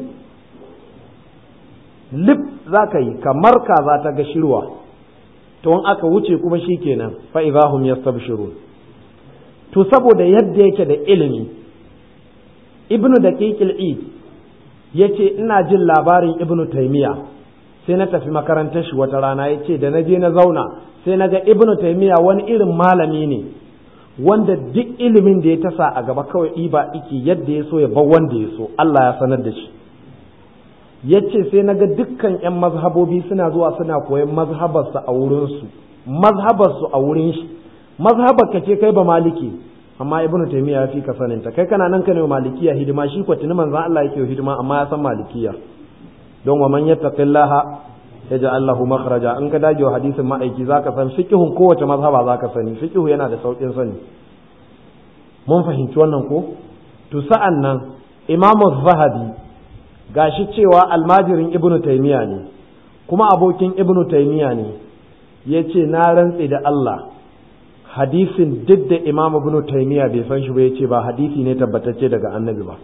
lip za ka yi kamar kaza ta ga shirwa to in aka wuce kuma shi kenan fa'izahum yastabshirun to saboda yadda yake da ilimi ibnu da id ya ce ina jin labarin ibnu taimiya sai na tafi makarantar shi wata rana ya ce da na je na zauna sai na ga ibnu taimiya wani irin malami ne wanda duk ilimin da ya tasa a gaba kawai ɗiba iki yadda ya so ya bar wanda ya so Allah ya sanar da shi ya ce sai na ga dukkan 'yan mazhabobi suna zuwa suna koyan mazhabarsu a wurinsu mazhabarsu a wurin shi mazhabar ka ce kai ba maliki amma ibnu taymiya ya fi ka sanin ta kai kana nan ka ne malikiya hidima shi ko tuni manzon Allah yake hidima amma ya san malikiya don wa man yattaqillaha yaj'al lahu makhraja in ka dage wa hadisin ma'aiki zaka san fiqhun kowace mazhaba zaka sani fiqhu yana da saukin sani mun fahimci wannan ko to sa'an nan imamu zahabi gashi cewa almajirin ibnu taymiya ne kuma abokin ibnu taymiya ne yace na rantse da Allah hadisin duk da imam ibn taymiya bai san shi ba yace ba hadisi ne tabbatacce daga annabi ba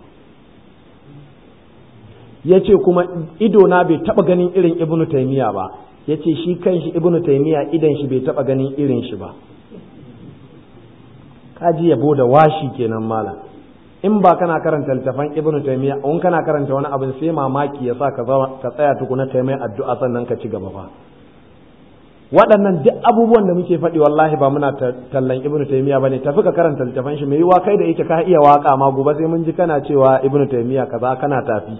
yace kuma ido na bai taba ganin irin ibn taymiya ba yace shi kanshi ibn taymiya idan shi bai taba ganin irin shi ba kaji yabo da washi kenan malam in ba kana karanta littafan ibn taymiya in kana karanta wani abin sai mamaki ya sa ka tsaya tukuna kai mai addu'a sannan ka ci gaba fa waɗannan duk abubuwan da muke faɗi wallahi ba muna tallan ibnu taymiya bane tafi ka karanta littafan shi mai yiwa kai da yake ka iya waka ma gobe sai mun ji kana cewa ibnu taymiya kaza kana tafi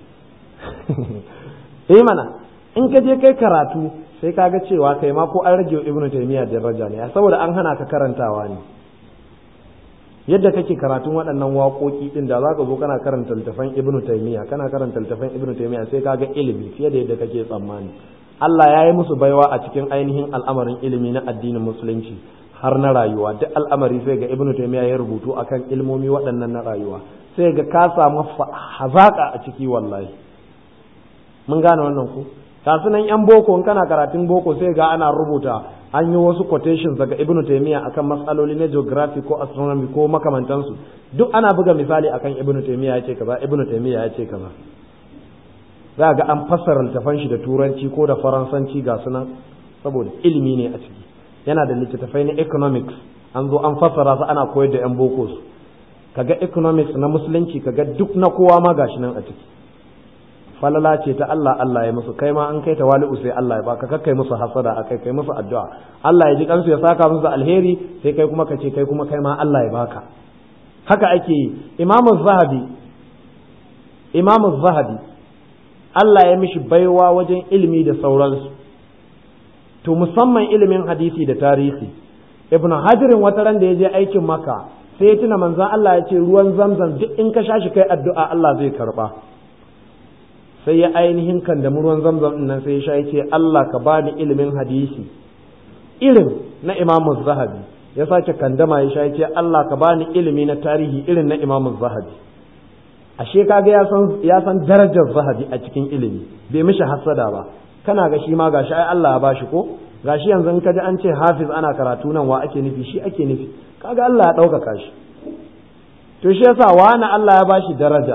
eh mana in ka je kai karatu sai ka ga cewa kai ma ko an rage ibnu taymiya daraja ne saboda an hana ka karantawa ne yadda kake karatun waɗannan waƙoƙi ɗin da zaka zo kana karanta littafan ibnu taymiya kana karanta littafan ibnu taymiya sai ka ga ilimi fiye da yadda kake tsammani Allah ya yi musu baiwa a cikin ainihin al'amarin ilimi na addinin musulunci har na rayuwa duk al'amari sai ga ibnu taymiya ya rubutu akan ilmomi waɗannan na rayuwa sai ga ka samu hazaka a ciki wallahi mun gane wannan ku kasu nan yan boko in kana karatun boko sai ga ana rubuta an yi wasu quotations daga ibnu taymiya akan matsaloli na geography ko astronomy ko makamantansu duk ana buga misali akan ibnu taymiya ya ce kaza ibnu taymiya ya ce kaza za ga an fassara littafan shi da turanci ko da faransanci ga sunan saboda ilimi ne a ciki yana da littattafai na economics an zo an fassara su ana koyar da yan boko su kaga economics na musulunci kaga duk na kowa ma gashi nan a ciki falala ce ta Allah Allah ya musu kai ma an kai tawali'u sai Allah ya baka kakkai musu hasada akai kai musu addu'a Allah ya ji kansu ya saka musu alheri sai kai kuma ka ce kai kuma kai ma Allah ya baka haka ake yi Imam Zahabi Imam Zahabi Allah ya mishi baiwa wajen ilimi da sauransu to musamman ilimin hadisi da tarihi Ibn Hajarin wata ran da ya je aikin Makka sai ya tuna manzon Allah ya ce ruwan zamzam duk in ka sha shi kai addu'a Allah zai karba sai ya ainihin kan da ruwan zamzam din nan sai ya sha ya ce Allah ka bani ilimin hadisi irin na Imam Zahabi ya sake kandama ya sha ya ce Allah ka bani ilimi na tarihi irin na Imam Zahabi ashe kaga ya san ya san darajar Zahabi a cikin ilimi bai mishi hasada ba kana ga shi ma gashi ai Allah ya bashi ko gashi yanzu in ka ji an ce hafiz ana karatu nan wa ake nufi shi ake nufi kaga Allah ya ɗaukaka shi to shi yasa wani Allah ya bashi daraja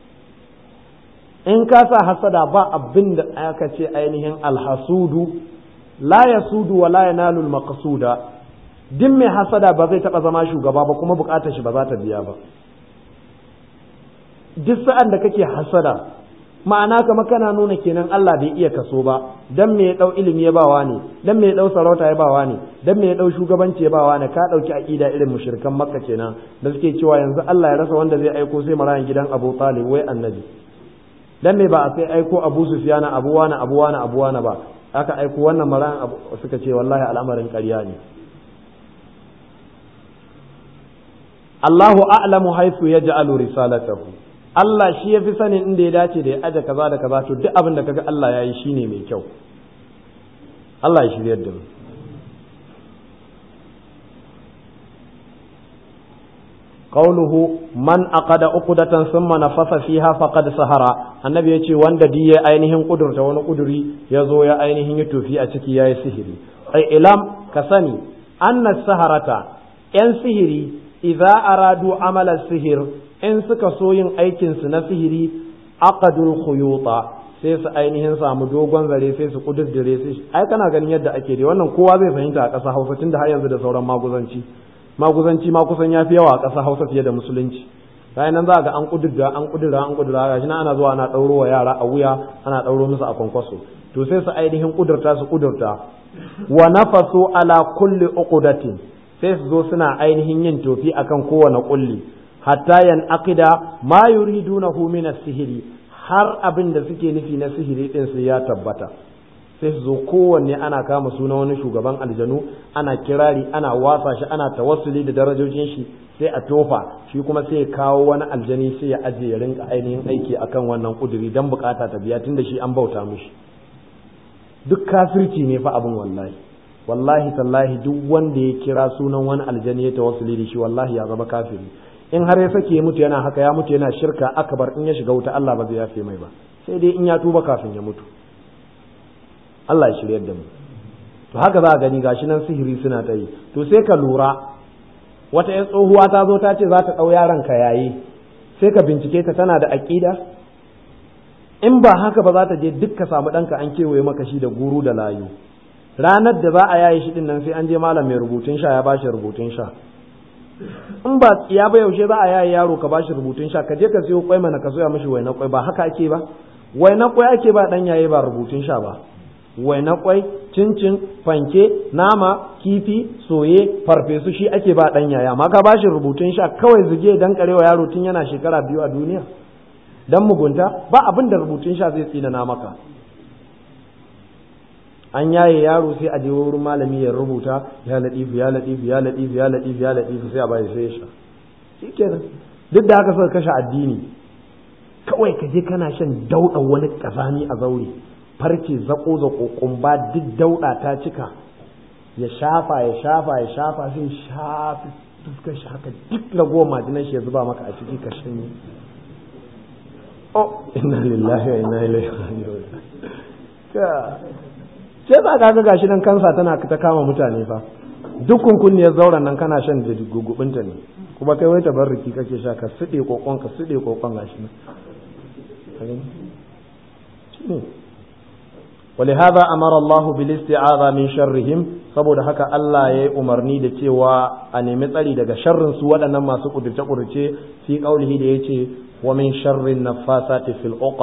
in ka sa hasada ba abin da aka ce ainihin alhasudu la yasudu wa la yanalu almaqsuda din mai hasada ba zai taba zama shugaba ba kuma bukatar shi ba za ta biya ba duk sa'an da kake hasada ma'ana kama kana nuna kenan Allah bai iya kaso ba dan me ya dau ilimi ya bawa ne dan me ya dau sarauta ya bawa ne dan me ya dau shugabanci ya bawa ne ka dauki aqida irin mushrikan makka kenan da suke cewa yanzu Allah ya rasa wanda zai aiko sai marayan gidan Abu Talib wai annabi dan me ba a sai aiko Abu Sufyan Abu Wana Abu Wana Abu Wana ba aka aiko wannan marayan suka ce wallahi al'amarin ƙarya ne Allahu a'lamu haythu yaj'alu risalatahu Allah shi ya fi sanin inda ya dace da ya aje kaza da kaza to duk abin da kaga Allah ya yi shine mai kyau Allah ya shiryar da mu qawluhu man aqada uqdatan thumma nafasa fiha faqad sahara annabi yace wanda di ya ainihin kudurta wani kuduri ya zo ya ainihin yi tofi a ciki yayi sihiri ai ilam ka sani anna saharata yan sihiri idza aradu amala sihir in suka so yin aikinsu na sihiri aqadul khuyuta sai su ainihin samu dogon zare sai su kududdure su ai kana ganin yadda ake dai wannan kowa zai fahimta a ƙasa Hausa tunda har yanzu da sauran maguzanci maguzanci ma kusan yafi yawa a ƙasa Hausa fiye da musulunci bayan nan za ga an kudurra an kudurra an kudurra gashi nan ana zuwa ana ɗauro wa yara a wuya ana ɗauro musu a kwankwaso to sai su ainihin kudurta su kudurta wa nafasu ala kulli uqdatin sai su zo suna ainihin yin tofi akan kowane kulli hatta yan aqida ma yuridunahu min as-sihri har abin da suke nufi na sihiri din su ya tabbata sai su zo kowanne ana kama suna wani shugaban aljanu ana kirari ana wasa shi ana tawassuli da darajojin shi sai a tofa shi kuma sai ya kawo wani aljani sai ya aje ya rinka ainihin aiki akan wannan kuduri dan bukata ta biya tunda shi an bauta mishi duk kafirci ne fa abin wallahi wallahi tallahi duk wanda ya kira sunan wani aljani ya tawassuli da shi wallahi ya zama kafiri in har ya sake ya mutu yana haka ya mutu yana shirka akbar in ya shiga wuta Allah ba zai yafe mai ba sai dai in ya tuba kafin ya mutu Allah ya shiryar da mu to haka za a gani gashi nan sihiri suna ta yi to sai ka lura wata yan tsohuwa ta zo ta ce za ta ɗau yaron ka yayi sai ka bincike ta tana da aƙida in ba haka ba za ta je duk ka samu ɗanka an kewaye maka shi da guru da layu ranar da za a yaye shi din nan sai an je malam mai rubutun sha ya bashi rubutun sha in ba ya ba yaushe za a yaye yaro ka bashi rubutun sha ka je ka siyo kwai mana ka soya mishi wai na kwai ba haka ake ba wai na kwai ake ba dan yaye ba rubutun sha ba wai na kwai cincin fanke nama kifi soye farfesu shi ake ba dan yaya amma ka bashi rubutun sha kawai zuge dan karewa yaro tun yana shekara biyu a duniya dan mugunta ba abin da rubutun sha zai tsina maka an yaye yaro sai a je wurin malami ya rubuta ya ladifu ya ladifu ya ladifu ya ladifu ya ladifu sai a bai sai sha shikenan duk da haka suka kashe addini kawai ka je kana shan dauɗa wani kazani a zaure farce zako zako kumba duk dauɗa ta cika ya shafa ya shafa ya shafa sai shafi fuskar shi haka duk ragowar majinan shi ya zuba maka a ciki ka shanye oh inna lillahi wa inna ilaihi raji'un sai ba ka ga gashi nan kansa tana ta kama mutane fa duk kunkunniyar zauren nan kana shan da gugubinta ne kuma kai wai tabarruki kake sha ka suɗe kokon ka suɗe kokon gashi nan ولهذا أمر الله بالاستعاذة من شرهم saboda haka Allah ya yi umarni da cewa a nemi tsari daga sharrin su waɗannan masu ƙudurce ƙudurce fi ƙaulihi da ya ce wa min sharrin nafasati fil uqad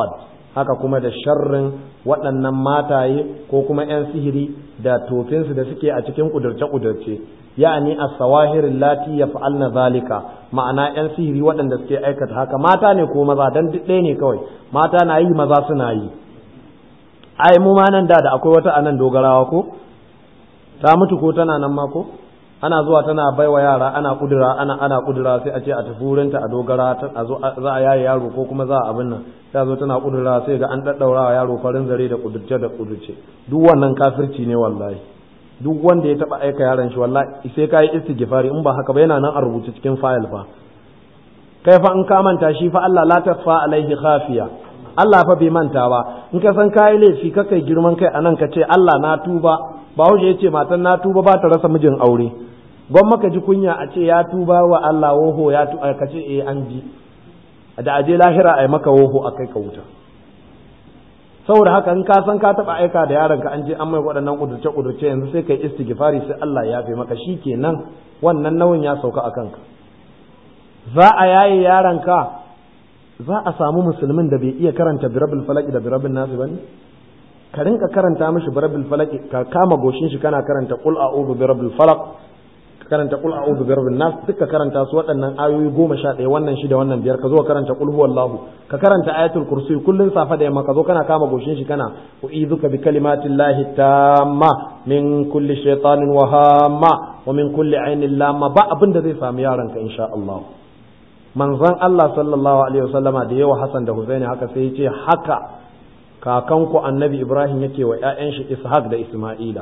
haka kuma da sharrin waɗannan mataye ko kuma 'yan sihiri da tofinsu da suke a cikin ƙudurce-ƙudurce ya'ani as-sawahir allati yaf'alna zalika ma'ana 'yan sihiri waɗanda suke aikata haka mata ne ko maza dan duk ɗaya ne kawai mata na yi maza suna yi ai mu ma nan da da akwai wata anan dogarawa ko ta mutu ko tana nan ma ko ana zuwa tana baiwa yara ana kudura ana ana kudura sai a ce a tafi wurinta a dogara a zo za a yaye yaro ko kuma za a abin nan ta zo tana kudura sai ga an daddaura wa yaro farin zare da kudurce da kudurce duk wannan kafirci ne wallahi duk wanda ya taba aika yaron shi wallahi sai kai istighfari in ba haka ba yana nan a rubuce cikin file fa kai fa in ka manta shi fa Allah la tasfa alaihi khafiya Allah fa bai manta ba in ka san kai laifi ka kai girman kai anan ka ce Allah na tuba Bahaushe ya ce matan na tuba ba ta rasa mijin aure gwan maka ji kunya a ce ya tuba wa Allah woho ya tu ka ce eh an ji da aje lahira ai maka woho a kai ka wuta saboda haka in ka san ka taba aika da yaron ka an je an mai waɗannan kudurce kudurce yanzu sai kai istighfari sai Allah ya yafe maka shikenan wannan nauyin ya sauka a kanka za a yaye yaron ka za a samu musulmin da bai iya karanta birabil falaki da birabil nasu bane ka rinka karanta mishi birabil falaki ka kama goshin shi kana karanta qul a'udhu birabil falaq karanta qul a'udhu birabbin nas duka karanta su waɗannan ayoyi goma sha ɗaya wannan shida wannan biyar ka zo karanta qul huwallahu ka karanta ayatul kursi kullun safa da yamma ka zo kana kama goshin shi kana u'iduka bi kalimatillahi tamma min kulli shaytanin wa hamma wa min kulli ainin lamma ba abin da zai samu yaron ka insha Allah manzon Allah sallallahu alaihi wasallama da yawa Hassan da Husaini haka sai ya ce haka kakanku annabi Ibrahim yake wa ƴaƴan shi Ishaq da Isma'ila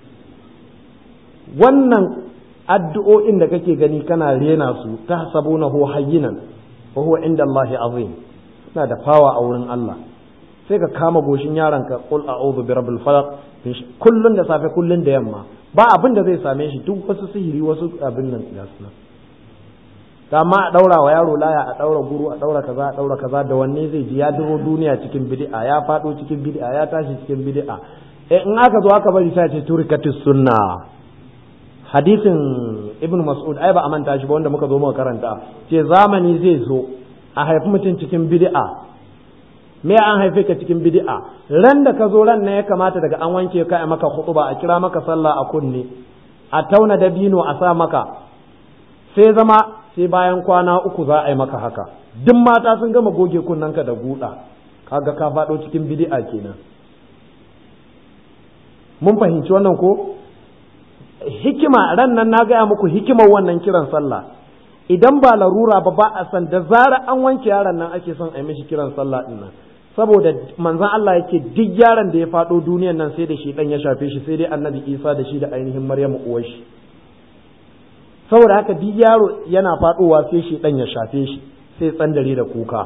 wannan addu'o'in da kake gani kana rena su ta sabuna hu hayyinan wa huwa inda Allah azim suna da fawa a wurin Allah sai ka kama goshin yaron ka qul a'udhu bi rabbil falaq kullun da safe kullun da yamma ba abin da zai same shi duk wasu sihiri wasu abin nan ga su amma a daura wa yaro laya a daura guru a daura kaza a daura kaza da wanne zai ji ya duro duniya cikin bid'a ya fado cikin bid'a ya tashi cikin bid'a eh in aka zo aka bari sai ce turkatus sunna hadisin ibn mas'ud ai ba a manta shi ba wanda muka zo muka karanta ce zamani zai zo a haifi mutum cikin bid'a me an haife ka cikin bid'a ran da ka zo ran ne ya kamata daga an wanke ka a maka khutuba a kira maka sallah a kunne a tauna dabino a sa maka sai zama sai bayan kwana uku za a yi maka haka duk mata sun gama goge kunnanka da guda kaga ka faɗo cikin bid'a kenan mun fahimci wannan ko hikima ran nan na gaya muku hikimar wannan kiran sallah idan ba larura ba ba a san da zara an wanke yaron nan ake son a yi mishi kiran sallah din nan saboda manzon Allah yake duk yaron da ya faɗo duniyan nan sai da shi dan ya shafe shi sai dai annabi Isa da shi da ainihin Maryamu uwar shi saboda haka duk yaro yana faɗowa sai shi dan ya shafe shi sai tsandare da kuka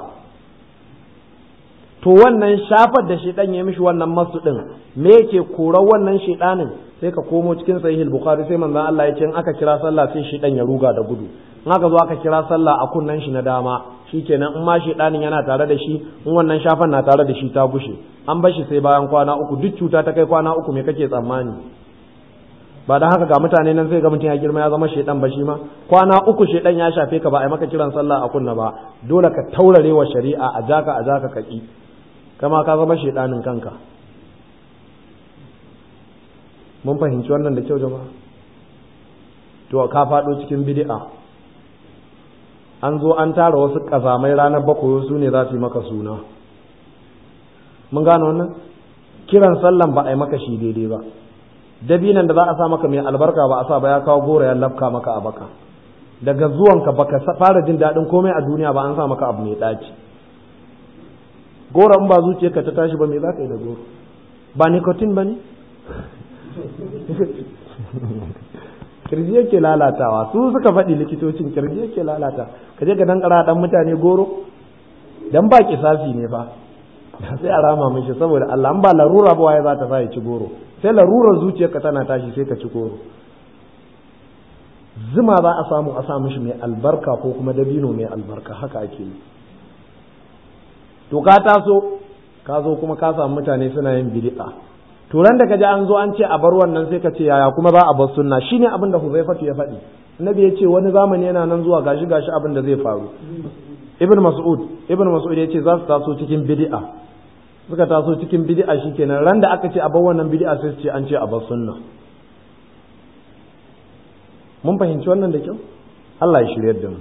to wannan shafar da shi dan ya mishi wannan masu din me yake korar wannan shedanin sai ka komo cikin sahih bukhari sai manzon Allah ya ce in aka kira sallah sai shi dan ya ruga da gudu in aka zo aka kira sallah a kunnan shi na dama shikenan in ma shedanin yana tare da shi in wannan shafan na tare da shi ta gushe an bar shi sai bayan kwana uku duk cuta ta kai kwana uku me kake tsammani ba da haka ga mutane nan sai ga mutum ya girma ya zama shedan ba shi ma kwana uku shedan ya shafe ka ba a maka kiran sallah a kunna ba dole ka taurare wa shari'a a jaka a jaka kaki kama ka zama shedanin kanka mun fahimci wannan da kyau jama'a to ka faɗo cikin bid'a an zo an tara wasu ƙazamai ranar bakwai su ne za su yi maka suna mun gano wannan kiran sallan ba a yi maka shi daidai ba dabinan da za a sa maka mai albarka ba a sa ba ya kawo gora ya lafka maka a baka daga zuwanka baka fara jin daɗin komai a duniya ba an sa maka abu mai ɗaci goro in ba zuciyarka ta tashi ba me za ka yi da goro ba nicotine ba ne kirji yake lalatawa su suka faɗi likitocin kirji yake lalata ka je ka dan ƙara dan mutane goro dan ba kisasi ne fa sai a rama mishi saboda Allah an ba larura ba waye za ta sa ya ci goro sai larurar zuciyarka tana tashi sai ka ci goro zuma za a samu a sa mishi mai albarka ko kuma dabino mai albarka haka ake yi to ka taso ka zo kuma ka samu mutane suna yin bid'a turan da kaji an zo an ce a bar wannan sai ka ce yaya kuma za a bar sunna shine abin da Huzaifatu ya faɗi Nabi ya ce wani zamani yana nan zuwa gashi gashi abin da zai faru Ibn Mas'ud Ibn Mas'ud ya ce za su taso cikin bid'a suka taso cikin bid'a shikenan ran da aka ce a bar wannan bid'a sai su ce an ce a bar sunna mun fahimci wannan da kyau Allah ya shiryar da mu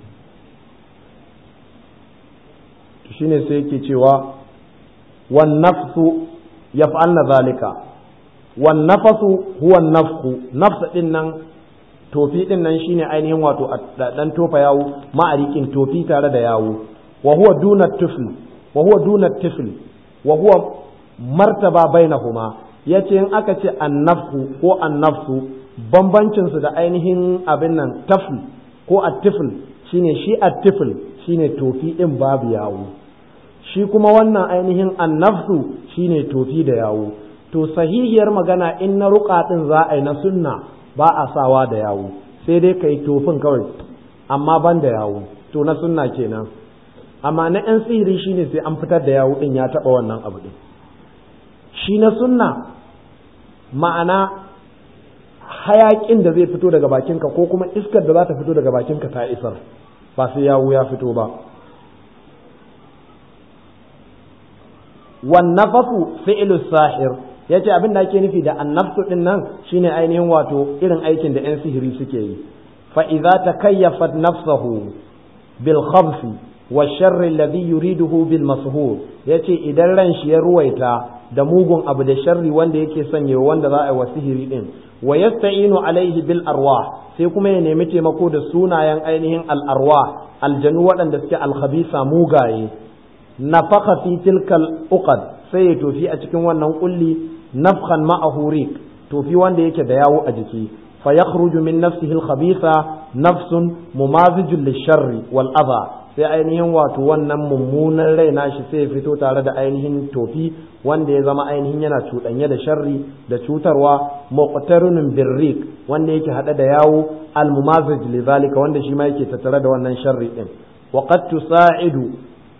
shine sai yake cewa wan nafsu yaf'alna zalika wan nafasu huwa nafsu nafs din nan tofi din nan shine ainihin wato dan tofa yawo ma'arikin tofi tare da yawo wa huwa duna tifl wa huwa duna tifl wa huwa martaba bainahuma yace in aka ce annafsu ko annafsu bambancin su da ainihin abin nan tafl ko attifl shine shi attifl shine tofi din babu yawo shi kuma wannan ainihin annafsu shine tofi da yawo to sahihiyar magana in na ruka din za a yi na sunna ba a sawa da yawo sai dai kai tofin kawai amma ban da yawo to na sunna kenan amma na yan sihiri shine sai an fitar da yawo din ya taba wannan abu din shi na sunna ma'ana hayakin da zai fito daga bakinka ko kuma iskar da za ta fito daga bakinka ta isar ba sai yawo ya fito ba wannafasu fi'lu sahir yace abin da ake nufi da annafsu din nan shine ainihin wato irin aikin da 'yan sihiri suke yi fa idza takayyafat nafsuhu bil khabs wa sharr alladhi yuriduhu bil mashhur yace idan ran shi ya ruwaita da mugun abu da sharri wanda yake sanya wanda za a yi wa sihiri din wa yasta'inu alaihi bil arwah sai kuma ya nemi taimako da sunayen ainihin al arwah aljanu waɗanda suke al khabisa mugaye nafaka fi tilkal uqad sai ya tofi a cikin wannan kulli nafkhan ma'ahu riq tofi wanda yake da yawo a jiki fa yakhruju min nafsihi al-khabitha nafsun mumazijun lisharri wal adha sai ainihin wato wannan mummunan rai nashi sai ya fito tare da ainihin tofi wanda ya zama ainihin yana cuɗanye da sharri da cutarwa muqtarunun birrik wanda yake hada da yawo al-mumazij lidhalika wanda shi ma yake tattare da wannan sharri din wa qad tusa'idu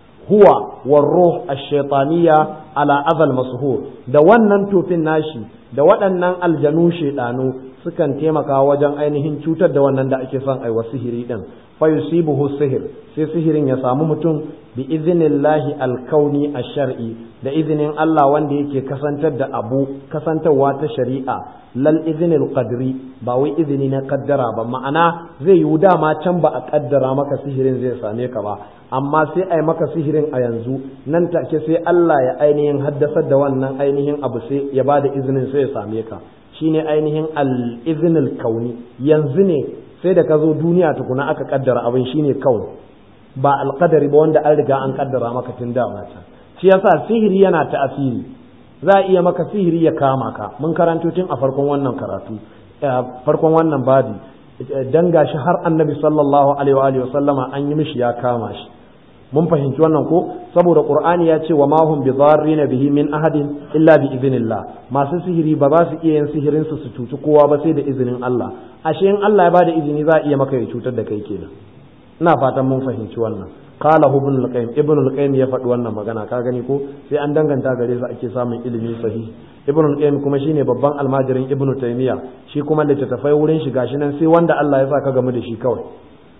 huwa warruh ash-shaytaniyya ala azal mashhur da wannan tofin nashi da waɗannan aljanu shedanu sukan taimaka wajen ainihin cutar da wannan da ake son aiwa sihiri din fa yusibuhu sihir sai sihirin ya samu mutum bi iznillahi alkauni ash-shar'i da izinin Allah wanda yake kasantar da abu kasantarwa ta shari'a lal iznil qadri ba wai izini na kaddara ba ma'ana zai yi dama can ba a kaddara maka sihirin zai same ka ba amma sai a yi maka sihirin a yanzu nan take sai Allah ya ainihin haddasar da wannan ainihin abu sai ya ba da izinin sai ya same ka shine ainihin al-iznil kauni yanzu ne sai da ka zo duniya tukuna aka kaddara abin shine kaun ba alqadari ba wanda an riga an kaddara maka tun da mata shi yasa sihiri yana ta'asiri za a iya maka sihiri ya kama ka mun karanto tun a farkon wannan karatu farkon wannan babi dan gashi har annabi sallallahu alaihi wa sallama an yi mishi ya kama shi mun fahimci wannan ko saboda qur'ani ya ce wa ma hum bidarrina bihi min ahadin illa bi idhnillah masu sihiri ba za su iya yin sihirin su su cuci kowa ba sai da izinin Allah ashe in Allah ya bada izini za a iya maka ya cutar da kai kenan ina fatan mun fahimci wannan qala ibn al-qayyim ibn al-qayyim ya faɗi wannan magana ka gani ko sai an danganta gare su ake samun ilimi sahihi ibn al-qayyim kuma shine babban almajirin ibn taymiya shi kuma littattafai wurin shi gashi nan sai wanda Allah ya sa ka gamu da shi kawai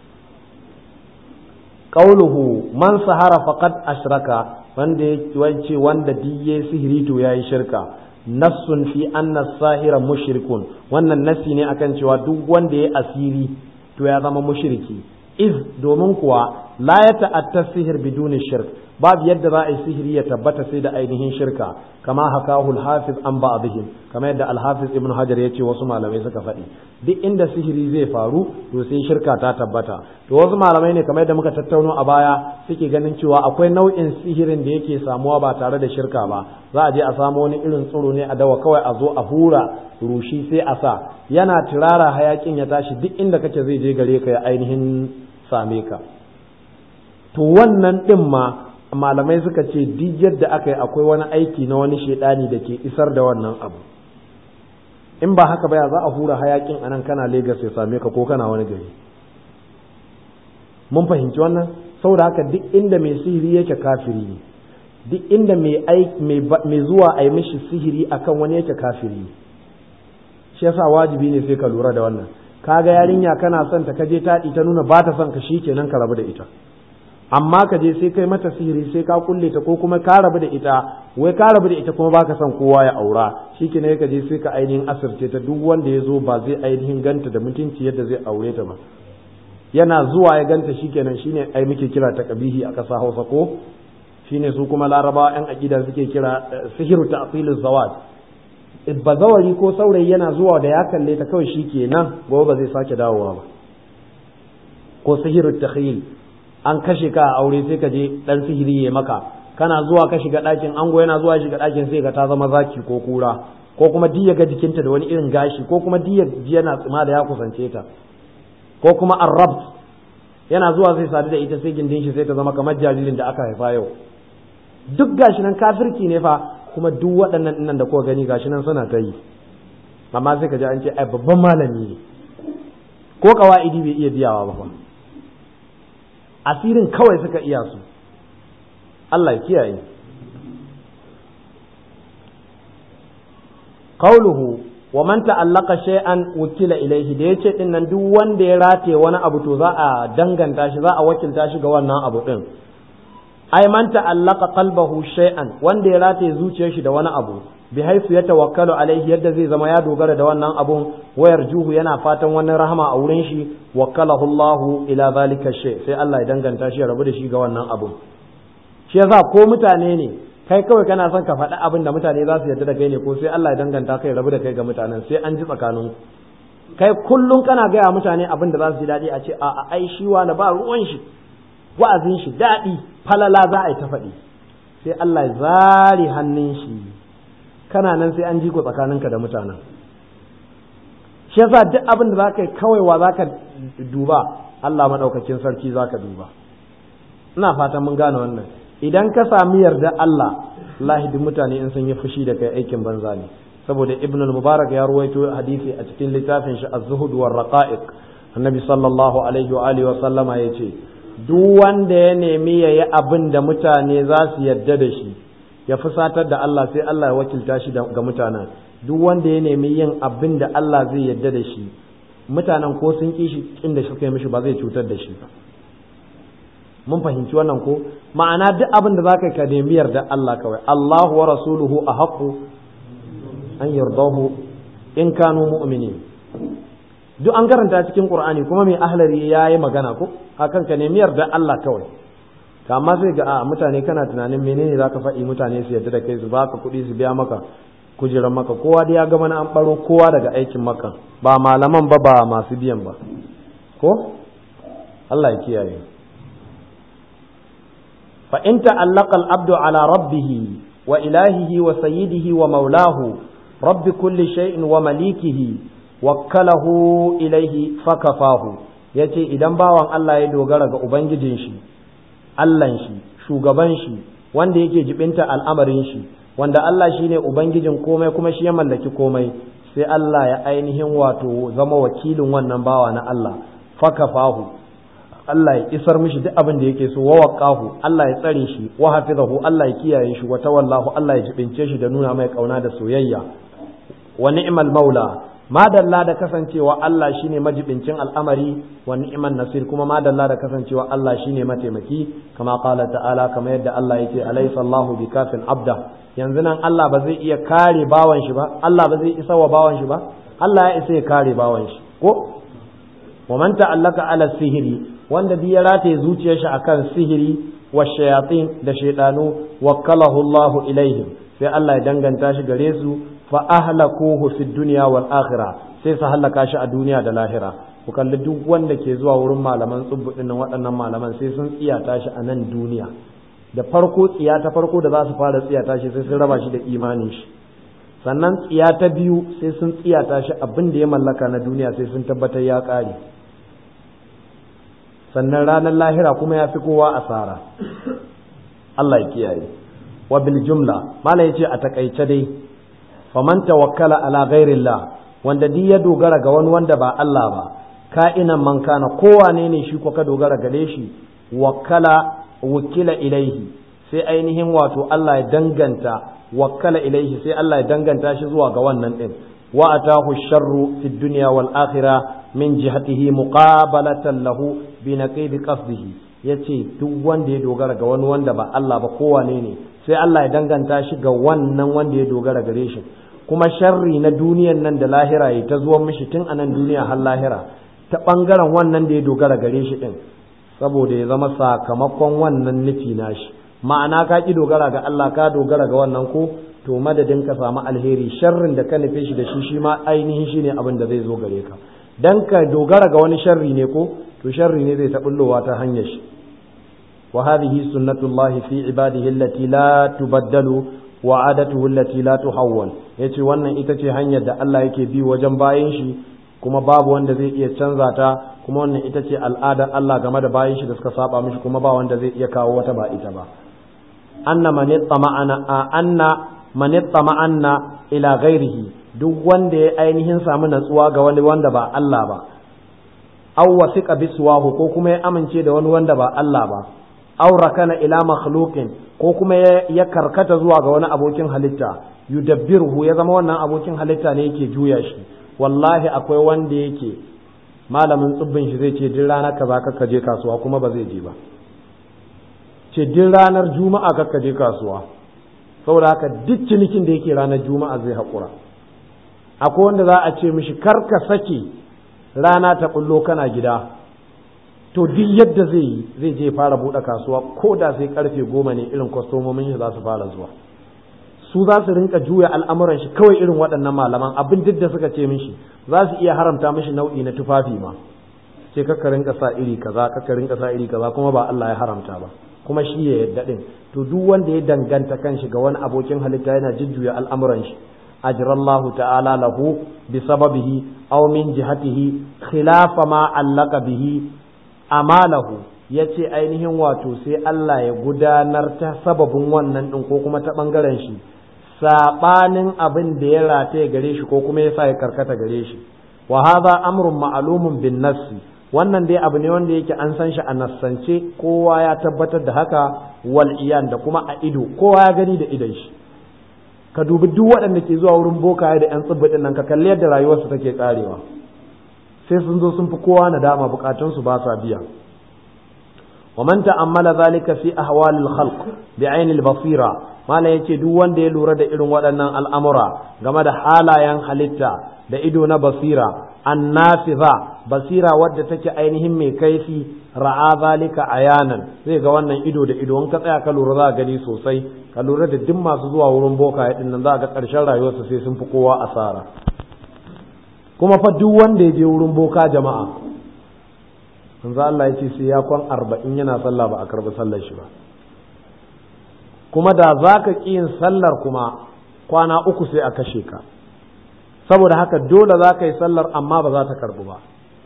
qauluhu man sahara faqad ashraka wanda yace wanda diye sihiri to yayi shirka nassun fi anna sahira mushrikun wannan nassi ne akan cewa duk wanda ya asiri to ya zama mushriki iz domin kuwa la ya ta'atta sihir biduni shirk babu yadda za a yi sihiri ya tabbata sai da ainihin shirka kama hakahu al-hafiz an ba'dihim kama yadda al-hafiz ibn hajar yace wasu malamai suka faɗi duk inda sihiri zai faru to sai shirka ta tabbata to wasu malamai ne kamar yadda muka tattauno a baya suke ganin cewa akwai nau'in sihirin da yake samuwa ba tare da shirka ba za a je a samu wani irin tsiro ne a dawa kawai a zo a hura rushi sai a sa yana turara hayakin ya tashi duk inda kake zai je gare ka ya ainihin same ka to wannan din ma malamai suka ce duk yadda aka yi akwai wani aiki na wani shaidani da ke isar da wannan abu in ba haka baya za a hura hayakin anan kana Legas ya same ka ko kana wani gari mun fahimci wannan saboda haka duk inda mai sihiri yake kafiri ne duk inda mai zuwa a yi mishi sihiri akan wani yake kafiri ne shi yasa wajibi ne sai ka lura da wannan kaga yarinya kana son ta kaje taɗi ta nuna ba ta son ka kenan ka rabu da ita amma ka je sai kai mata sihiri sai ka kulle ta ko kuma ka rabu da ita wai ka rabu da ita kuma baka son kowa ya aura shikenan ka je sai ka ainihin asirce ta duk wanda ya zo ba zai ainihin ganta da mutunci yadda zai aure ta ba yana zuwa ya ganta shikenan shine ai muke kira ta kabihi a ƙasa Hausa ko shine su kuma larabawa yan aqida suke kira sihiru ta'til zawaj bazawari ko saurayi yana zuwa da ya kalle ta kawai shikenan gobe ba zai sake dawowa ba ko sihiru takhyil an kashe ka a aure sai ka je dan sihiri ya maka kana zuwa ka shiga ɗakin ango yana zuwa shiga ɗakin sai ka ta zama zaki ko kura ko kuma diya ga jikinta da wani irin gashi ko kuma diya ji yana tsima da ya kusance ta ko kuma arrab yana zuwa sai sadu da ita sai gindin shi sai ta zama kamar jaririn da aka haifa yau duk gashi nan kafirci ne fa kuma duk waɗannan nan da kuka gani gashi nan suna ta yi amma sai ka ji an ce ai babban malami ne ko kawa'idi bai iya biyawa ba fa asirin kawai suka iya su Allah ya kiyaye qauluhu wa man ta'allaqa shay'an wukila ilayhi da yace din nan duk wanda ya rataye wani abu to za a danganta shi za a wakilta shi ga wannan abu din ai man ta'allaqa qalbahu shay'an wanda ya rataye zuciyar shi da wani abu bi haifu ya tawakkalu alaihi yadda zai zama ya dogara da wannan abun wayar juhu yana fatan wani rahama a wurin shi wakkalahu Allah ila zalika shay sai Allah ya danganta shi ya rabu da shi ga wannan abun shi yasa ko mutane ne kai kawai kana son ka faɗi abin da mutane za su yarda da kai ne ko sai Allah ya danganta kai rabu da kai ga mutanen sai an ji tsakanin kai kullum kana gaya mutane abin da za su ji daɗi a ce a ai shi wani ba ruwan shi wa'azin shi daɗi falala za a yi ta faɗi sai Allah ya zare hannun shi kana nan sai an ji ku tsakaninka da mutanen shi yasa duk abin da za ka yi kawai wa za ka duba Allah maɗaukakin sarki za ka duba ina fatan mun gane wannan idan ka sami yarda Allah lahidin mutane in sun yi fushi da kai aikin banza ne saboda ibn al-mubarak ya ruwaito hadisi a cikin littafin shi az-zuhud war raqa'iq annabi sallallahu alaihi wa alihi wa sallama yace duk wanda ya nemi yayi abin da mutane za su yarda da shi ya fusatar da Allah sai Allah ya wakilta shi ga mutanen duk wanda ya nemi yin abin da Allah zai yarda da shi mutanen ko sun ki shi kin da suka yi mishi ba zai cutar da shi ba mun fahimci wannan ko ma'ana duk abin da zaka ka nemi yarda Allah kawai Allahu wa rasuluhu ahqqu an yardahu in kanu mu'minin duk an karanta cikin Qur'ani kuma mai ahlari yayi magana ko akan ka nemi yarda Allah kawai to amma sai ga a mutane kana tunanin menene zaka faɗi mutane su yarda da kai su baka kuɗi su biya maka kujerar maka kowa da ya ga mana an baro kowa daga aikin maka ba malaman ba ba masu biyan ba ko Allah ya kiyaye fa in ta'allaqa al-abdu ala rabbih wa ilahihi wa sayyidihi wa maulahu rabbi kulli shay'in wa malikihi wakkalahu ilaihi fakafahu yace idan bawan Allah ya dogara ga ubangijin shi Allahn shi shugaban shi wanda yake jibinta al'amarin shi wanda Allah shine ubangijin komai kuma shi ya mallaki komai sai Allah ya ainihin wato zama wakilin wannan bawa na Allah fakafahu Allah ya isar mishi duk abin da yake so wa waqahu Allah ya tsare shi wa hafizahu Allah ya kiyaye shi wa tawallahu Allah ya jibince shi da nuna mai kauna da soyayya wa ni'mal maula madalla da kasancewa Allah shine majibincin al'amari wa ni'man nasir kuma madalla da kasancewa Allah shine mataimaki kama qala ta'ala kama yadda Allah yake alaysa Allahu bikafin abda yanzu nan Allah ba zai iya kare bawan shi ba Allah ba zai isa wa bawan shi ba Allah ya isa ya kare bawan shi ko wa man ta'allaka ala sihiri wanda bi ya rataye zuciyar shi akan sihiri wa shayatin da shaydanu wakkalahu Allahu ilaihim sai Allah ya danganta shi gare su fa ahlakuhu fid dunya wal akhirah sai su halaka shi a duniya da lahira ku kalli duk wanda ke zuwa wurin malaman tsubbu din waɗannan malaman sai sun tsiyata shi a nan duniya da farko tsiya ta farko da za su fara tsiyata shi sai sun raba shi da imanin shi sannan tsiya ta biyu sai sun tsiyata shi abin da ya mallaka na duniya sai sun tabbatar ya ƙare sannan ranar lahira kuma ya fi kowa asara Allah ya kiyaye wa bil jumla mala yace a takaice dai faman tawakkala ala ghairillah wanda duk ya dogara ga wani wanda ba Allah ba ka'inan man kana kowane ne shi ko ka dogara gare shi wakkala wukila ilaihi sai ainihin wato Allah ya danganta wakkala ilaihi sai Allah ya danganta shi zuwa ga wannan din wa atahu sharru fid dunya wal akhirah min jihatihi muqabalatan lahu bi naqid qasdihi ya ce duk wanda ya dogara ga wani wanda ba Allah ba kowane ne sai Allah ya danganta shi ga wannan wanda ya dogara gare shi kuma sharri na duniyan nan da lahira ya ta zuwan mishi tun a nan duniya har lahira ta ɓangaren wannan da ya dogara gare shi ɗin saboda ya zama sakamakon wannan nufi nashi ma'ana ka ki dogara ga Allah ka dogara ga wannan ko to madadin ka samu alheri sharrin da ka nufe shi da shi shi ma ainihin shi ne abin da zai zo gare ka dan ka dogara ga wani sharri ne ko to sharri ne zai taɓullowa ta hanyar shi wa hadhihi sunnatullahi fi ibadihi allati la tubaddalu wa adatuhu allati la tuhawwal yace wannan ita ce hanyar da Allah yake bi wajen bayin shi kuma babu wanda zai iya canza ta kuma wannan ita ce al'adar Allah game da bayin shi da suka saba mishi kuma ba wanda zai iya kawo wata ba ita ba anna man ma'ana anna man ma'anna ila ghairihi duk wanda ya ainihin samu natsuwa ga wani wanda ba Allah ba aw wasiqa biswahu ko kuma ya amince da wani wanda ba Allah ba aw rakana ila makhluqin ko kuma ya karkata zuwa ga wani abokin halitta yudabbiruhu ya zama wannan abokin halitta ne yake juya shi wallahi akwai wanda yake malamin tsibbin shi zai ce din ranar kaza ka je kasuwa kuma ba zai je ba ce din ranar juma'a ka je kasuwa saboda haka duk cinikin da yake ranar juma'a zai haƙura akwai wanda za a ce mishi kar ka sake rana ta bullo kana gida to duk yadda zai yi zai je fara buɗe kasuwa ko da sai karfe goma ne irin kwastomomin shi za su fara zuwa su za su rinka juya al'amuran shi kawai irin waɗannan malaman abin duk da suka ce mishi za su iya haramta mishi nau'i na tufafi ma ce kakka rinka sa iri kaza kakka rinka sa iri kaza kuma ba Allah ya haramta ba kuma shi ya yadda din to duk wanda ya danganta kanshi ga wani abokin halitta yana jujjuya al'amuran shi ajrallahu ta'ala lahu bi sababihi aw min jihatihi khilafa ma allaka bihi amalahu yace ainihin wato sai Allah ya gudanar ta sababin wannan din ko kuma ta bangaren shi saɓanin abin da ya rataye gare shi ko kuma ya sa ya karkata gare shi wa hadha amrun ma'lumun bin nassi wannan dai abu ne wanda yake an san shi a nassance kowa ya tabbatar da haka wal iyan da kuma a ido kowa ya gani da idon shi ka dubi duk waɗanda ke zuwa wurin bokaye da yan tsibbidin nan ka kalli yadda rayuwarsu take karewa sai sun zo sun fi kowa nadama bukatunsu ba sa biya ومن تأمل ذلك في أحوال الخلق بعين البصيرة ما لا يجي duk wanda ya lura da irin waɗannan al'amura game da halayen halitta da ido na basira annafiza basira wadda take ainihin mai kaifi ra'a zalika ayanan zai ga wannan ido da ido in ka tsaya ka lura za gani sosai ka lura da duk masu zuwa wurin boka din nan za ga ƙarshen rayuwarsa sai sun fi kowa asara kuma fa duk wanda ya je wurin boka jama'a manzo Allah ya ce sai ya kwan arba'in yana sallah ba a karɓi sallar shi ba kuma da za ka ƙi yin sallar kuma kwana uku sai a kashe ka saboda haka dole za ka yi sallar amma ba za ta karɓu ba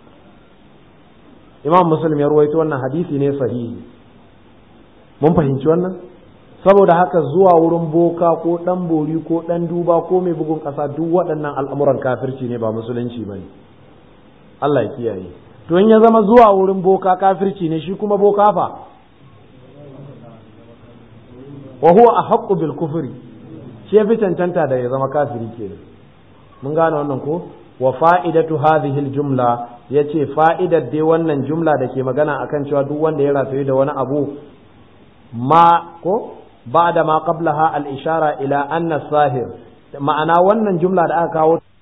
imam muslim ya ruwaito wannan hadisi ne sahihi mun fahimci wannan saboda haka zuwa wurin boka ko ɗan bori ko ɗan duba ko mai bugun ƙasa duk waɗannan al'amuran kafirci ne ba musulunci ba ne Allah ya kiyaye to in ya zama zuwa wurin boka kafirci ne shi kuma boka fa wa huwa ahaqqu bil kufri shi yafi cancanta da ya zama kafiri kenan mun gane wannan ko wa fa'idatu hadhihi al jumla yace fa'idar dai wannan jumla da ke magana akan cewa duk wanda ya rataye da wani abu ma ko ba'da ma qablaha al ishara ila anna sahir ma'ana wannan jumla da aka kawo